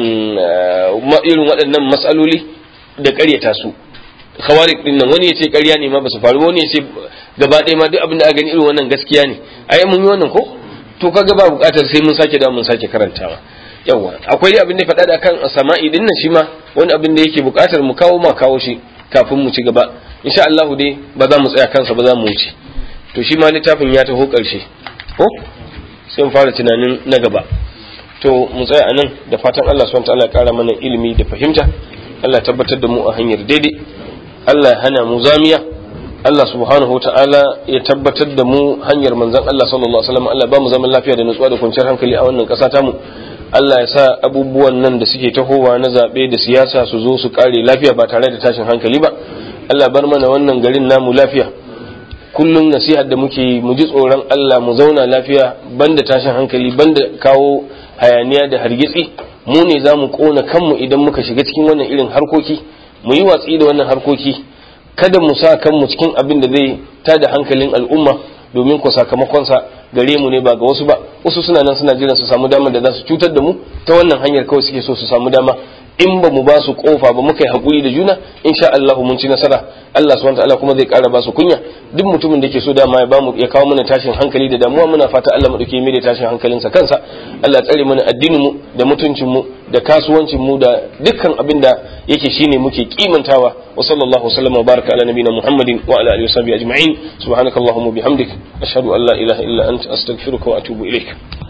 irin waɗannan matsaloli da ƙaryata su khawarik din nan wani ya ce ƙarya ne ma ba su faru wani ya ce gaba ɗaya ma duk abin da aka gani irin wannan gaskiya ne ai mun yi wannan ko to kaga ba bukatar sai mun sake da mun sake karantawa yawa akwai abin da faɗa da kan sama'i din nan shi ma wani abin da yake bukatar mu kawo ma kawo shi kafin mu ci gaba insha Allah dai ba za mu tsaya kansa ba za mu wuce to shi ma littafin ya taho ƙarshe ko sai mu fara tunanin na gaba to mu tsaya anan da fatan Allah subhanahu wa ta'ala ya kara mana ilimi da fahimta Allah tabbatar da mu a hanyar daidai Allah ya hana mu zamiya Allah subhanahu wa ta'ala ya tabbatar da mu hanyar manzon Allah sallallahu alaihi wasallam Allah ba mu zaman lafiya da nutsuwa da kwanciyar hankali a wannan ƙasa tamu Allah ya sa abubuwan nan da suke tahowa na zaɓe da siyasa su zo su kare lafiya ba tare da tashin hankali ba Allah bar mana wannan garin namu lafiya kullum nasihar da muke mu ji tsoron Allah mu zauna lafiya banda tashin hankali banda kawo hayaniya da hargitsi mu ne za mu kona kanmu idan muka shiga cikin wannan irin harkoki mu yi watsi da wannan harkoki kada mu sa kanmu cikin abin da zai tada hankalin al'umma domin ku sakamakonsa gare mu ne ba ga wasu ba wasu suna nan suna jiran su samu damar da za su cutar da mu ta wannan hanyar kawai suke so su samu dama in ba mu ba su kofa ba muka yi haƙuri da juna insha Allah mun ci nasara Allah subhanahu wataala kuma zai ƙara ba su kunya duk mutumin da ke so dama ya ba mu ya kawo mana tashin hankali da damuwa muna fata Allah madauke mai da tashin hankalinsa kansa Allah tsare mana addinin mu da mutuncin mu da kasuwancin mu da dukkan abin da yake shine muke kimantawa wa sallallahu wasallam wa baraka ala nabiyina Muhammadin wa ala alihi wa sahbihi ajma'in subhanakallahumma bihamdik ashhadu an la ilaha illa anta astaghfiruka wa atubu ilaik